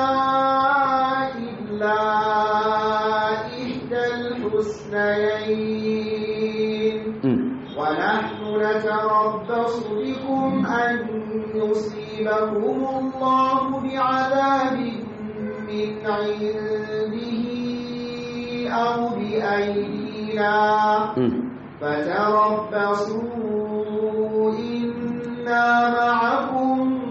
إلا إحدى الحسنيين ونحن نتربص بكم أن يصيبكم الله بعذاب من عنده أو بأيدينا فتربصوا إنا معكم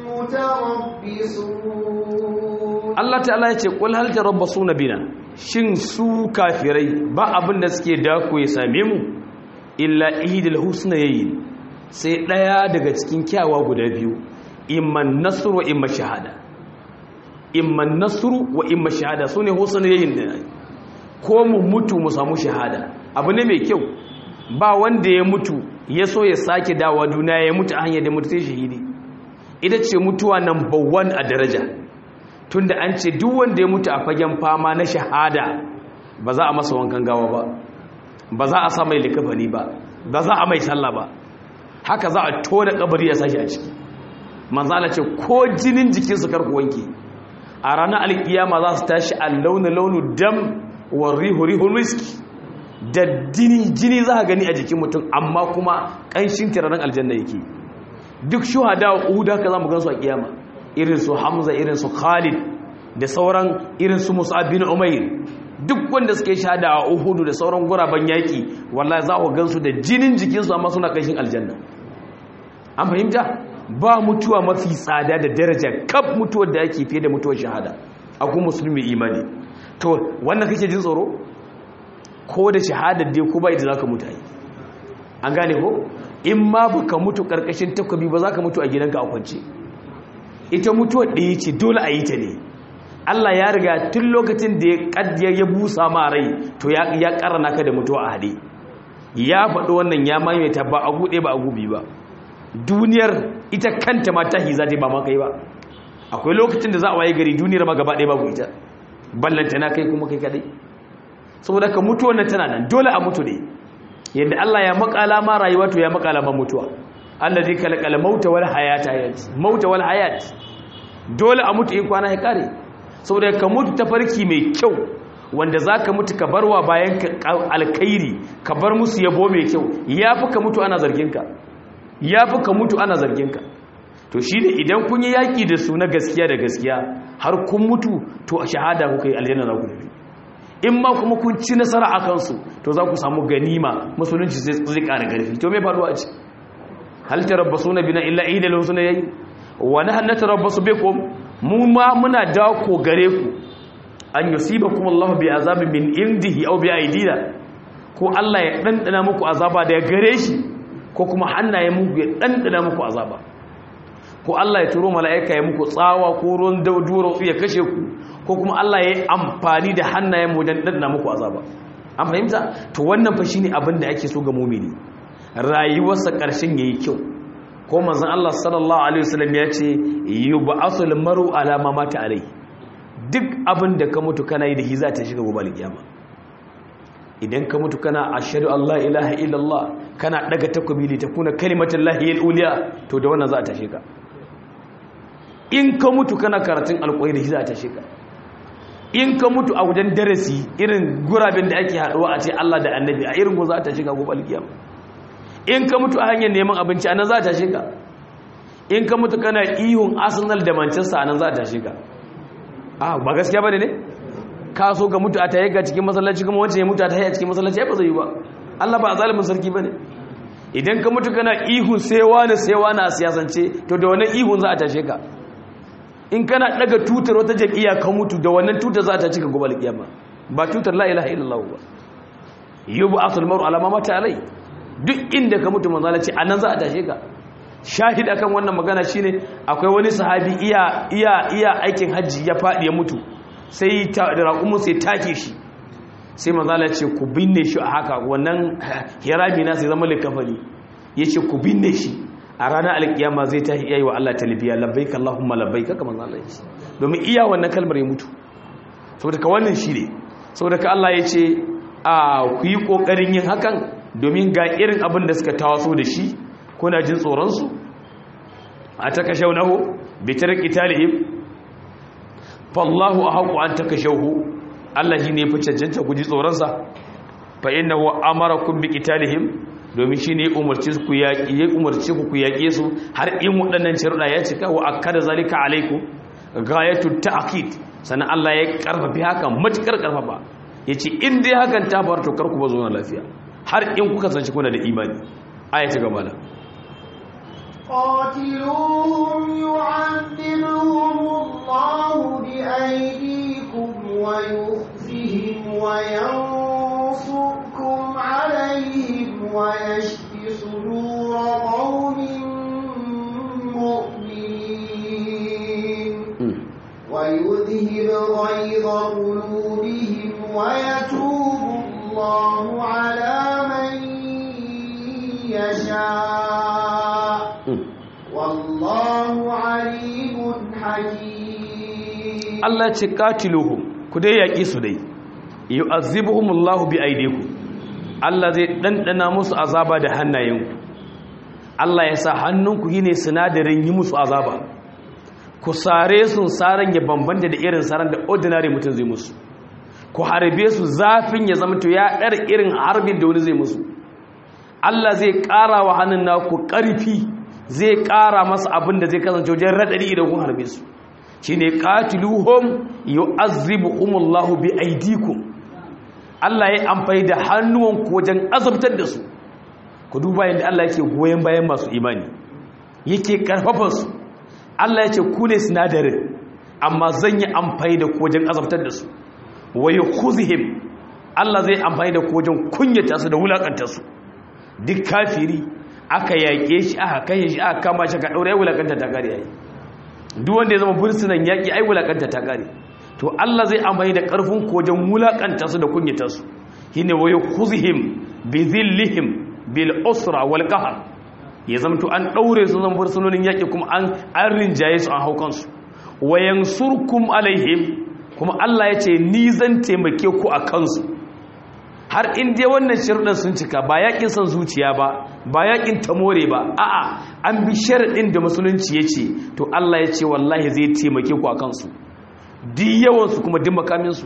متربصون Allah ta'ala ya ce qul hal tarabbasuna bina shin su kafirai ba abin da suke dako ya same mu illa ihdil husnayayn sai daya daga cikin kyawa guda biyu imman nasru wa imma shahada imman nasru wa imma shahada sune husnayayn da ko mu mutu mu samu shahada abu ne mai kyau ba wanda ya mutu ya so ya sake dawa duniya ya mutu a hanyar da mutu sai shahidi ita ce mutuwa number one a daraja tunda an ce duk wanda ya mutu a fagen fama na shahada ba za a masa wankan gawa ba ba za a sa mai likafani ba ba za a mai sallah ba haka za a tona kabari ya sashi a ciki manzala ce ko jinin jikinsu karku wanke a ranar alkiyama za su tashi a launu launu dam wa rihu rihun miski da jini jini za a gani a jikin mutum amma kuma ƙanshin tiranin aljanna yake duk shuhada wa uhuda ka za mu gansu a kiyama irin su hamza irin su khalid da sauran irin su musab bin umair duk wanda suke shahada a uhudu da sauran guraben yaki wallahi za ku gansu da jinin jikinsu amma suna ƙanshin aljanna an fahimta ba mutuwa mafi tsada da daraja kaf mutuwar da ake fiye da mutuwar shahada a kuma musulmi imani to wannan kake jin tsoro ko da shahadar dai ko ba ita za ka mutu a yi an gane ko in ma ba ka mutu ƙarƙashin takwabi ba za ka mutu a gidanka a kwance ita mutuwar ɗaya ce dole a yi ta ne allah ya riga tun lokacin da ya busa ma rai to ya ƙarana ka da mutuwa a haɗe ya faɗi wannan ya maimaita ba a guɗe ba a gubi ba duniyar ita kanta ma tahi za ta ba ma kai ba akwai lokacin da za a waye gari duniyar ma gaba ɗaya babu ita ballanta na kai kuma kai kadai saboda ka mutuwar nan tana nan dole a mutu ne yadda Allah ya makala ma rayuwa to ya makala ma mutuwa Allah zai kalkala mauta wal hayata mauta wal hayat dole a mutu in kwana ya kare saboda ka mutu ta farki mai kyau wanda zaka mutu ka barwa bayan ka alkhairi ka bar musu yabo mai kyau yafi ka mutu ana zargin ka yafi ka mutu ana zargin ka to shi ne idan kun yi yaƙi da su na gaskiya da gaskiya har kun mutu to a shahada kuka yi aljanna za ku tafi in ma kuma kun ci nasara a kansu to za ku samu ganima musulunci zai ƙara ƙarfi to mai faruwa ce hal tarabbasu na bina illa idal wasu na yayi wa nahnu natarabbasu bikum mu ma muna dako gare ku an yusibakum Allah bi azabin min indihi aw bi aidina ko Allah ya dandana muku azaba da gare shi ko kuma hannaye muku ya dandana muku azaba ko Allah ya turo mala'ika ya muku tsawa ko ruwan dauduro ya kashe ku ko kuma Allah ya yi amfani da hannayen wajen dandana muku azaba an fahimta to wannan fa shine abin da ake so ga mumini rayuwarsa karshen yayi kyau ko manzon Allah sallallahu alaihi wasallam ya ce yub'asul maru ala ma mata alai duk abin da ka mutu kana yi da hiza ta shiga gobe alkiyama idan ka mutu kana ashhadu Allah ilaha illallah kana daga takobi li takuna kalimatullahi al-uliya to da wannan za a tashe ka in ka mutu kana karatun alƙawari da hiza ta tashe ka in ka mutu a wajen darasi irin guraben da ake haɗuwa a ce Allah da annabi a irin go za ta shiga gobe alkiyama in ka mutu a hanyar neman abinci anan za ta shiga in ka mutu kana ihun Arsenal da Manchester anan za ta shiga a ba gaskiya bane ne ka so ga mutu a taye ga cikin masallaci kuma wancan ya mutu a taye a cikin masallaci ba zai yi ba Allah ba zalimin sarki bane idan ka mutu kana ihun sai wani sai wani a siyasance to da wannan ihun za a tashe ka in kana daga tutar wata jakiya ka mutu da wannan tutar za ta cika gobe alkiyama ba tutar la ilaha illallah ba yubu asul maru alama mata alai duk inda ka mutu manzo Allah ce anan za a tashe ka shahid akan wannan magana shine akwai wani sahabi iya iya iya aikin haji ya fadi ya mutu sai ta da raƙumu sai take shi sai manzo Allah ce ku binne shi a haka wannan hirami na sai zama likafani yace ku binne shi a ranar alkiyama zai tashi iya yi wa Allah talibiya labbaik Allahumma labbaik haka manzo Allah yace domin iya wannan kalmar ya mutu saboda ka wannan shi ne saboda ka Allah ya ce a ku yi kokarin yin hakan domin ga irin abin da suka tawaso da shi kuna jin tsoron su a takashawnahu bi tarqi talihim fallahu ahqu an takashawhu Allah shi ne fi cancanta ku ji tsoron sa fa innahu amarakum bi qitalihim domin shi ne umarci ku yaƙi ya umarci ku yaƙe su har in waɗannan sharuɗa ya cika wa akkada zalika alaiku gayatu ta'kid sannan Allah ya karfafi haka matukar karfafa yace in dai hakan ta faru to karku ba zo na lafiya har in kuka sanci kuna da imani aya ta gaba da قاتلوهم يعذبهم الله بأيديكم ويخزهم وينصركم عليهم ويشف صدور قوم مؤمنين ويذهب غيظ قلوبهم ويتوب الله على من يشاء والله عليم حكيم Allah ce katiluhum ku dai yaƙi su dai yu'azzibuhumullahu bi aydikum Allah zai ɗanɗana musu azaba da hannayenku Allah ya sa hannunku yi ne sinadarin yi musu azaba ku sare su saran ya bambanta da irin saran da ordinary mutum zai musu ku harbe su zafin ya zama to ya ɗar irin harbin da wani zai musu Allah zai ƙara wa hannun naku ƙarfi zai ƙara masa abin da zai kasance wajen raɗaɗi idan kun harbe su shi ne ƙatiluhum yu'azzibuhumullahu bi aidikum Allah ya amfani da hannuwanku wajen azabtar da su ku duba yadda Allah yake goyon bayan masu imani yake karfafa su Allah ya ce ku ne sinadarin amma zan yi amfani da ku wajen azabtar da su wa yukhuzihim Allah zai amfani da ku wajen kunyata su da wulakanta su duk kafiri aka yaƙe shi aka kai shi aka kama shi ka daure wulakanta ta kare yayi duk wanda ya zama bursunan yaƙi ai wulakanta ta kare to Allah zai amfani da ƙarfin ku wajen wulakanta su da kunyata su shine wa yukhuzihim bi dhillihim bil usra wal qahr ya zamto an daure su zan bursunonin yaƙi kuma an an rinjaye su an haukan su wa yansurkum alaihim kuma Allah ya ce ni zan taimake ku a kansu har in dai wannan sharuɗin sun cika ba yaƙin son zuciya ba ba yaƙin tamore ba a'a an bi sharaɗin da musulunci ya ce to Allah ya ce wallahi zai taimake ku a kansu duk yawansu kuma duk makaminsu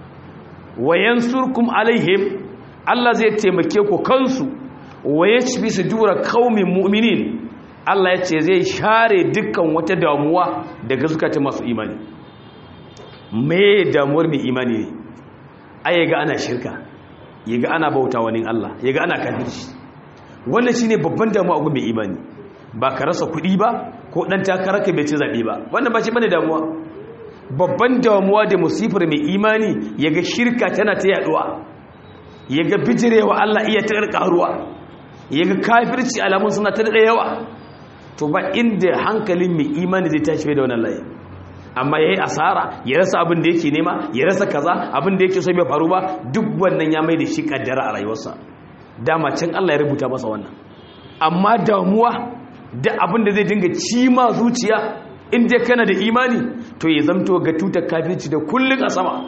wa yansurkum alaihim Allah zai taimake ku kansu wa yashfi sudura qaumin mu'minin Allah ya ce zai share dukkan wata damuwa daga zukatan masu imani me damuwar mai imani ne ai ga ana shirka yaga ana bauta wani Allah yaga ana kafirci wannan shine babban damuwa ga mai imani ba ka rasa kuɗi ba ko ɗan takarar ka bai ci zaɓe ba wannan ba shi bane damuwa babban damuwa da musifar mai imani ya ga shirka tana ta yaɗuwa ya ga bijirewa Allah iya ta ƙaruwa ya ga kafirci alamun suna ta daɗa yawa to ba inda hankalin mai imani zai tashi da wannan layi amma ya yi asara ya rasa abin da yake nema ya rasa kaza abin da yake so bai faru ba duk wannan ya mai da shi kaddara a rayuwarsa dama can Allah ya rubuta masa wannan amma damuwa da abin da zai dinga cima zuciya in dai kana da imani to ya zamto ga tutar kafirci da kullun a sama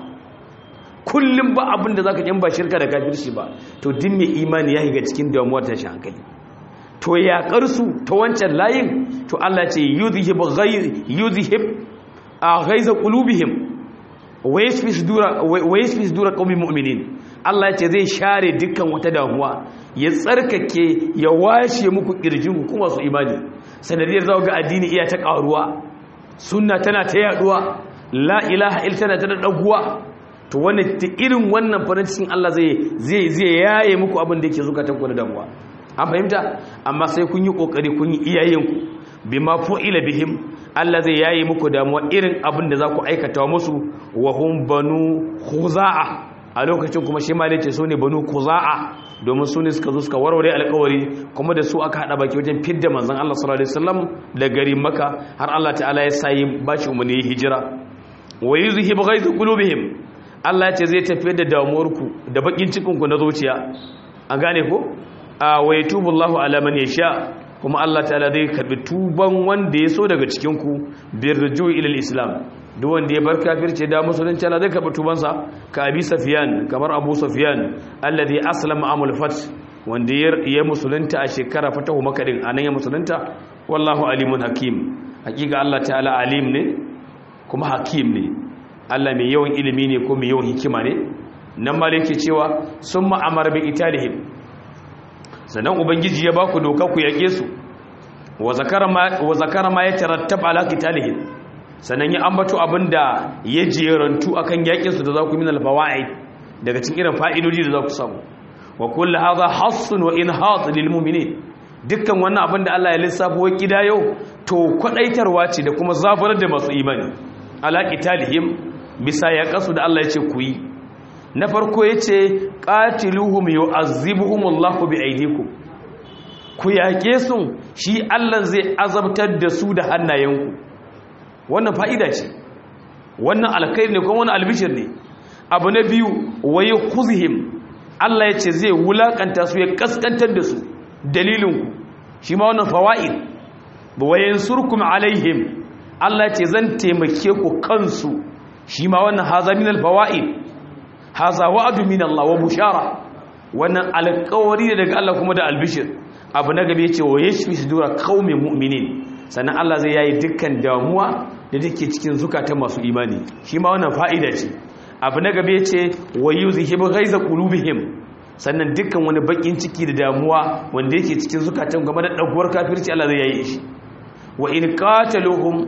kullum ba abin da zaka kin ba shirka da kafirci ba to din mai imani ya higa cikin damuwar tashi hankali to ya karsu ta wancan layin to Allah ce yuzhib ghayr yuzhib a ghaiza qulubihim wa yashfi sudura wa yashfi sudura qaumin mu'minin Allah ce zai share dukkan wata damuwa ya tsarkake ya washe muku kirjin ku kuma su imani sanadiyar zaku ga addini iya ta karuwa sunna tana ta yaduwa la ilaha illa tana ta daguwa to wannan ta irin wannan farin cikin Allah zai zai zai yaye muku abin da yake zukatan ku da damuwa an fahimta amma sai kun yi kokari kun yi iyayenku bima fu'ila bihim Allah zai yayi muku damuwa irin abin da za ku aikata musu wa hum banu khuza'a a lokacin kuma shi malai ce su ne banu khuza'a domin su ne suka zo suka warware alƙawari kuma da su aka hada baki wajen fidda manzon Allah sallallahu alaihi wasallam da gari Makka har Allah ta'ala ya sayi bashi umarni hijira wa yuzhibu ghaizu qulubihim Allah ya ce zai tafiyar da damuwarku da bakin cikin ku na zuciya an gane ko wa yatubu Allahu ala man yasha kuma Allah ta'ala zai karbi tuban wanda ya so daga cikinku biyar rujui ilal islam duk wanda ya bar kafirce da musulunci Allah zai karbi tubansa ka abi safiyan kamar abu safiyan alladhi aslama amul fat wanda ya musulunta a shekara fatahu makka din anan ya musulunta wallahu alimun hakim hakika Allah ta'ala alim ne kuma hakim ne Allah mai yawan ilimi ne ko mai yawan hikima ne nan malike cewa summa amara bi italihim sannan ubangiji ya baku doka ku yake su wa zakara ma ya tarattab ala qitalihim sannan ya ambato abinda ya jerantu akan yakin su da za ku min alfawaid daga cikin irin fa'idodi da za ku samu wa kullu hadha hassun wa inhat lil mu'minin dukkan wannan abin da Allah ya lissafo wa kidayo to kwadaitarwa ce da kuma zafarar da masu imani ala qitalihim bisa ya kasu da Allah ya ce ku yi na farko ya ce ƙatiluhum yau azibuhumullahu bi aidikum ku yaƙe su shi Allah zai azabtar da su da hannayenku wannan fa'ida ce wannan alkairi ne kuma wani albishir ne abu na biyu waye kuzihim Allah ya ce zai wulaƙanta su ya ƙasƙantar da su dalilinku shi ma wannan fawa'id wayen surkum alaihim Allah ya ce zan taimake ku kansu shi ma wannan hazaminal fawa'id haza wa'adu min Allah wa bushara wannan alƙawari ne daga Allah kuma da albishir abu na gabe yace wa yashfi sudura qaumin mu'minin sannan Allah zai yayi dukkan damuwa da take cikin zukatan masu imani shi ma wannan fa'ida ce abu na gabe yace wa yuzhibu ghaiza qulubihim sannan dukkan wani bakin ciki da damuwa wanda yake cikin zukatan game da daguwar kafirci Allah zai yayi shi wa in qataluhum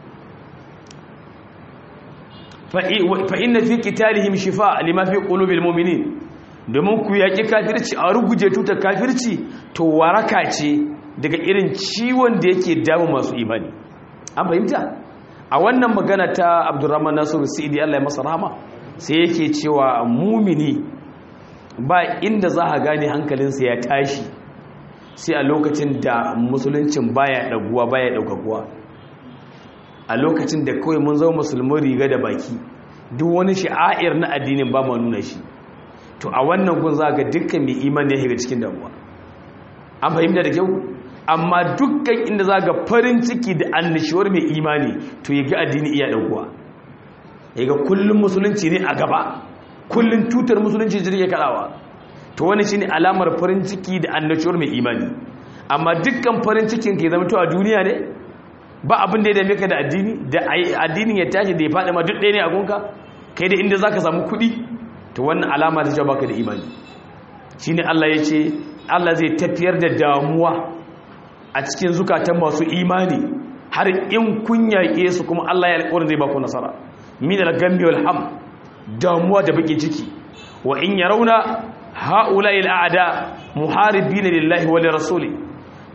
fa inna fi qitalihim shifa lima fi qulubil mu'minin domin ku yaki kafirci a ruguje tuta kafirci to waraka ce daga irin ciwon da yake damu masu imani an fahimta a wannan magana ta Abdurrahman Nasiru Sa'idi Allah ya masa rahama sai yake cewa mumini ba inda za a gane hankalinsa ya tashi sai a lokacin da musuluncin baya daguwa baya daukakuwa a lokacin da kawai mun zama musulmin riga da baki duk wani sha'air na addinin ba ma nuna shi to a wannan gun za ga dukkan mai imani ya shiga cikin damuwa an fahimta da kyau amma dukkan inda za ga farin ciki da annishuwar mai imani to ya ga addini iya ɗaukuwa ya ga kullum musulunci ne a gaba kullum tutar musulunci jirgin kaɗawa to wani shi ne alamar farin ciki da annishuwar mai imani amma dukkan farin cikin ke zama to a duniya ne ba abin da ya dame ka da addini da addinin ya tashi da ya faɗi ma duk ɗaya ne a gunka kai da inda za ka samu kuɗi to wannan alama ta cewa baka da imani shi ne Allah ya ce Allah zai tafiyar da damuwa a cikin zukatan masu imani har in kun yaƙe su kuma Allah ya alƙawarin zai baku nasara min al-gammi wal ham damuwa da baki ciki wa in yarawna haula il a'da muharibina lillahi wa lirasuli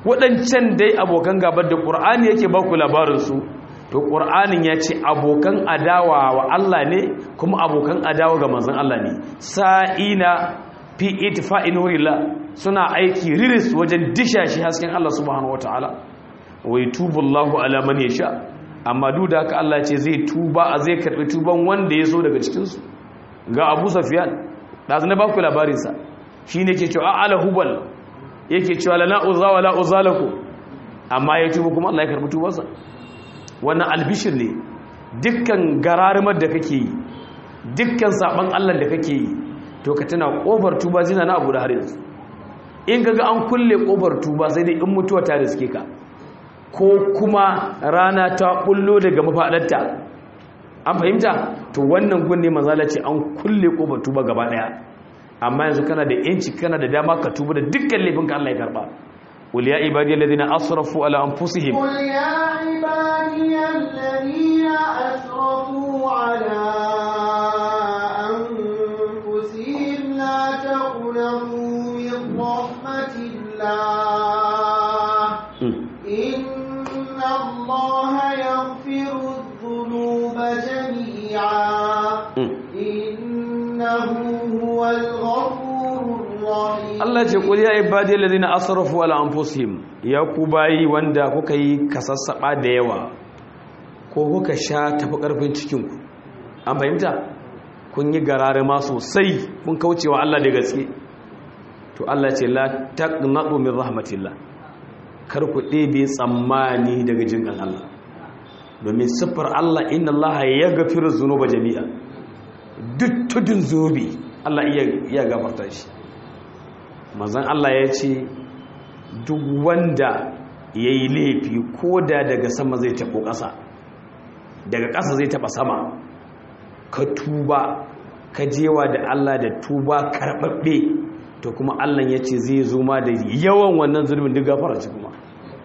waɗancan dai abokan gabar da ƙur'ani yake ba ku labarinsu to ƙur'anin ya ce abokan adawa wa Allah ne kuma abokan adawa ga manzan Allah ne sa'ina fi itfa'in nurillah suna aiki riris wajen disha shi hasken Allah subhanahu wataala wai tubullahu ala man yasha amma duk da haka Allah ce zai tuba a zai karbi tuban wanda ya so daga cikin su ga Abu Sufyan da zan ba ku labarin sa shine ke cewa ala hubal yake cewa la uza wala uzalaku amma ya tuba kuma Allah ya karbi tubansa wannan albishir ne dukkan gararumar da kake yi dukkan saban Allah da kake yi to ka tana kofar tuba zina na abu da har yanzu in kaga an kulle kofar tuba sai dai in mutuwa ta riske ka ko kuma rana ta bullo daga mafadarta an fahimta to wannan gunne manzala ce an kulle kofar tuba gaba daya amma yanzu kana da yanci kana da dama ka tuba da dukkan laifin ka Allah ya karba qul ya ibadiyal ladina asrafu ala anfusihim قل يا عبادي الذين أسرفوا على أنفسهم لا تقنطوا من رحمة الله إن الله يغفر الذنوب جميعا إنه هو الغفور الرحيم Allah ce qul ya ibadiyal ladina asrafu ala anfusihim ya ku bayi wanda kuka yi kasassaba da yawa ko kuka sha tafi karfin cikin ku an fahimta kun yi garare ma sosai kun kaucewa Allah da gaske to Allah ce la taqnatu min rahmatillah kar ku ɗebe tsammani daga jinkan Allah domin siffar Allah inna Allah ya gafiru zunuba jami'a duk tudun zobe Allah iya gafarta shi manzan Allah ya ce duk wanda ya yi laifi ko da daga sama zai taɓo ƙasa daga ƙasa zai taɓa sama ka tuba ka jewa da Allah da tuba karɓaɓɓe to kuma Allah ya ce zai zo ma da yawan wannan zulmin duk gafara ci kuma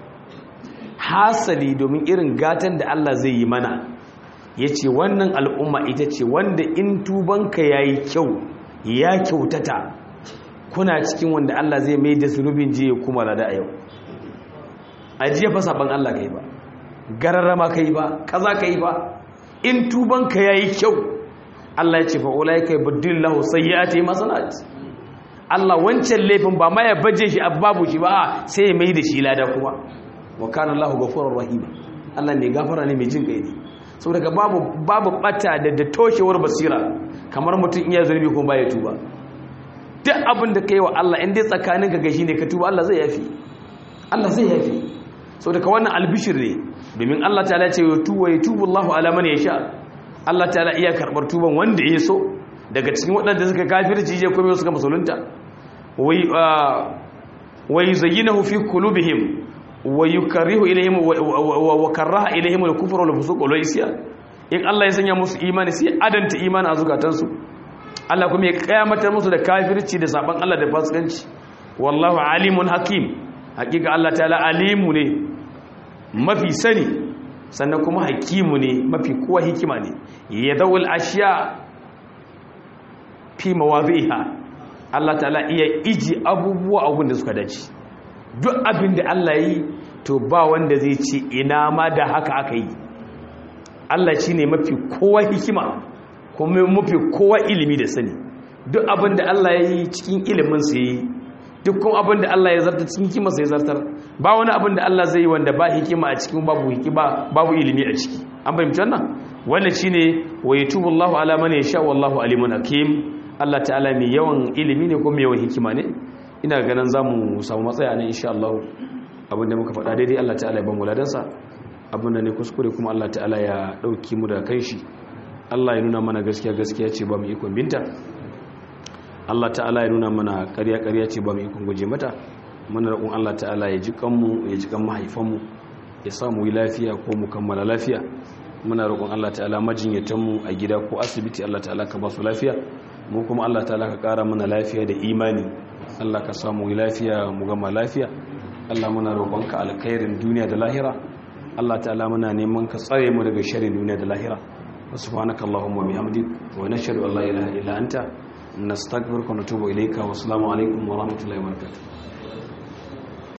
hasali domin irin gatan da Allah zai yi mana ya ce wannan al'umma ita ce wanda in tubanka ya yi kyau ya kyautata kuna cikin wanda Allah zai mai da zunubin jiya kuma lada a yau a jiya fa saban Allah ka yi ba gararrama ka yi ba kaza ka yi ba in tubanka ya yi kyau Allah ya ce fa'ula ya kai buddin lahu sai ya ce masanat Allah wancan laifin ba ma ya baje shi a babu shi ba sai ya mai da shi lada kuma wa kana Allahu ghafurur rahim Allah ne gafara ne mai jin kai ne saboda babu babu bata da da toshewar basira kamar mutum iya zurbi kuma baya tuba duk abin da kai wa Allah in dai tsakanin ka gashi ne ka tuba Allah zai yafi Allah zai yafi saboda ka wannan albishir ne domin Allah ta'ala ya ce wa tuwa yatubu Allahu ala man yasha Allah ta'ala iya karbar tuban wanda ya so daga cikin waɗanda suka kafirci je kuma suka musulunta wai wai zayyinahu fi qulubihim wa yukarrihu ilayhim wa karaha ilayhim al-kufra wal fusuq wal isyan in Allah ya sanya musu imani sai adanta imani a zukatansu Allah kuma ya kayamatar musu da kafirci da saban Allah da fasikanci wallahu alimun hakim hakika Allah ta'ala alimu ne mafi sani sannan kuma hakimu ne mafi kowa hikima ne yadawul ashiya fi mawadhiha Allah ta'ala iya iji abubuwa abun da suka dace duk abin da Allah yi to ba wanda zai ce ina ma da haka aka yi Allah shi ne mafi kowa hikima kuma mafi kowa ilimi da sani duk abin da Allah ya yi cikin ilimin sa yi duk kuma abin da Allah ya zarta cikin hikima sa ya zartar ba wani abin da Allah zai yi wanda ba hikima a cikin babu hikima babu ilimi a ciki an fahimci wannan wannan shine wa yatubu Allahu ala man yasha wallahu alimun hakim Allah ta'ala mai yawan ilimi ne ko mai yawan hikima ne ina ganin za mu samu matsaya ne insha Allah abinda muka faɗa daidai Allah ta'ala ya ban wuladansa abinda ne kuskure kuma Allah ta'ala ya ɗauki mu da kai shi Allah ya nuna mana gaskiya gaskiya ce ba mu ikon binta Allah ta'ala ya nuna mana ƙarya ƙarya ce ba mu ikon guje mata muna roƙon Allah ta'ala ya ji kanmu ya ji kan mahaifanmu ya sa mu yi lafiya ko mu kammala lafiya muna roƙon Allah ta'ala majinyatanmu a gida ko asibiti Allah ta'ala ka ba su lafiya mu kuma Allah ta'ala ka ƙara mana lafiya da imani Allah ka samu lafiya mu gama lafiya Allah muna roƙonka alkhairin duniya da lahira Allah ta'ala muna neman ka tsare mu daga sharrin duniya da lahira subhanaka allahumma bihamdik wa nashhadu an la ilaha illa anta nastaghfiruka wa natubu ilayka wa assalamu alaikum wa rahmatullahi wa barakatuh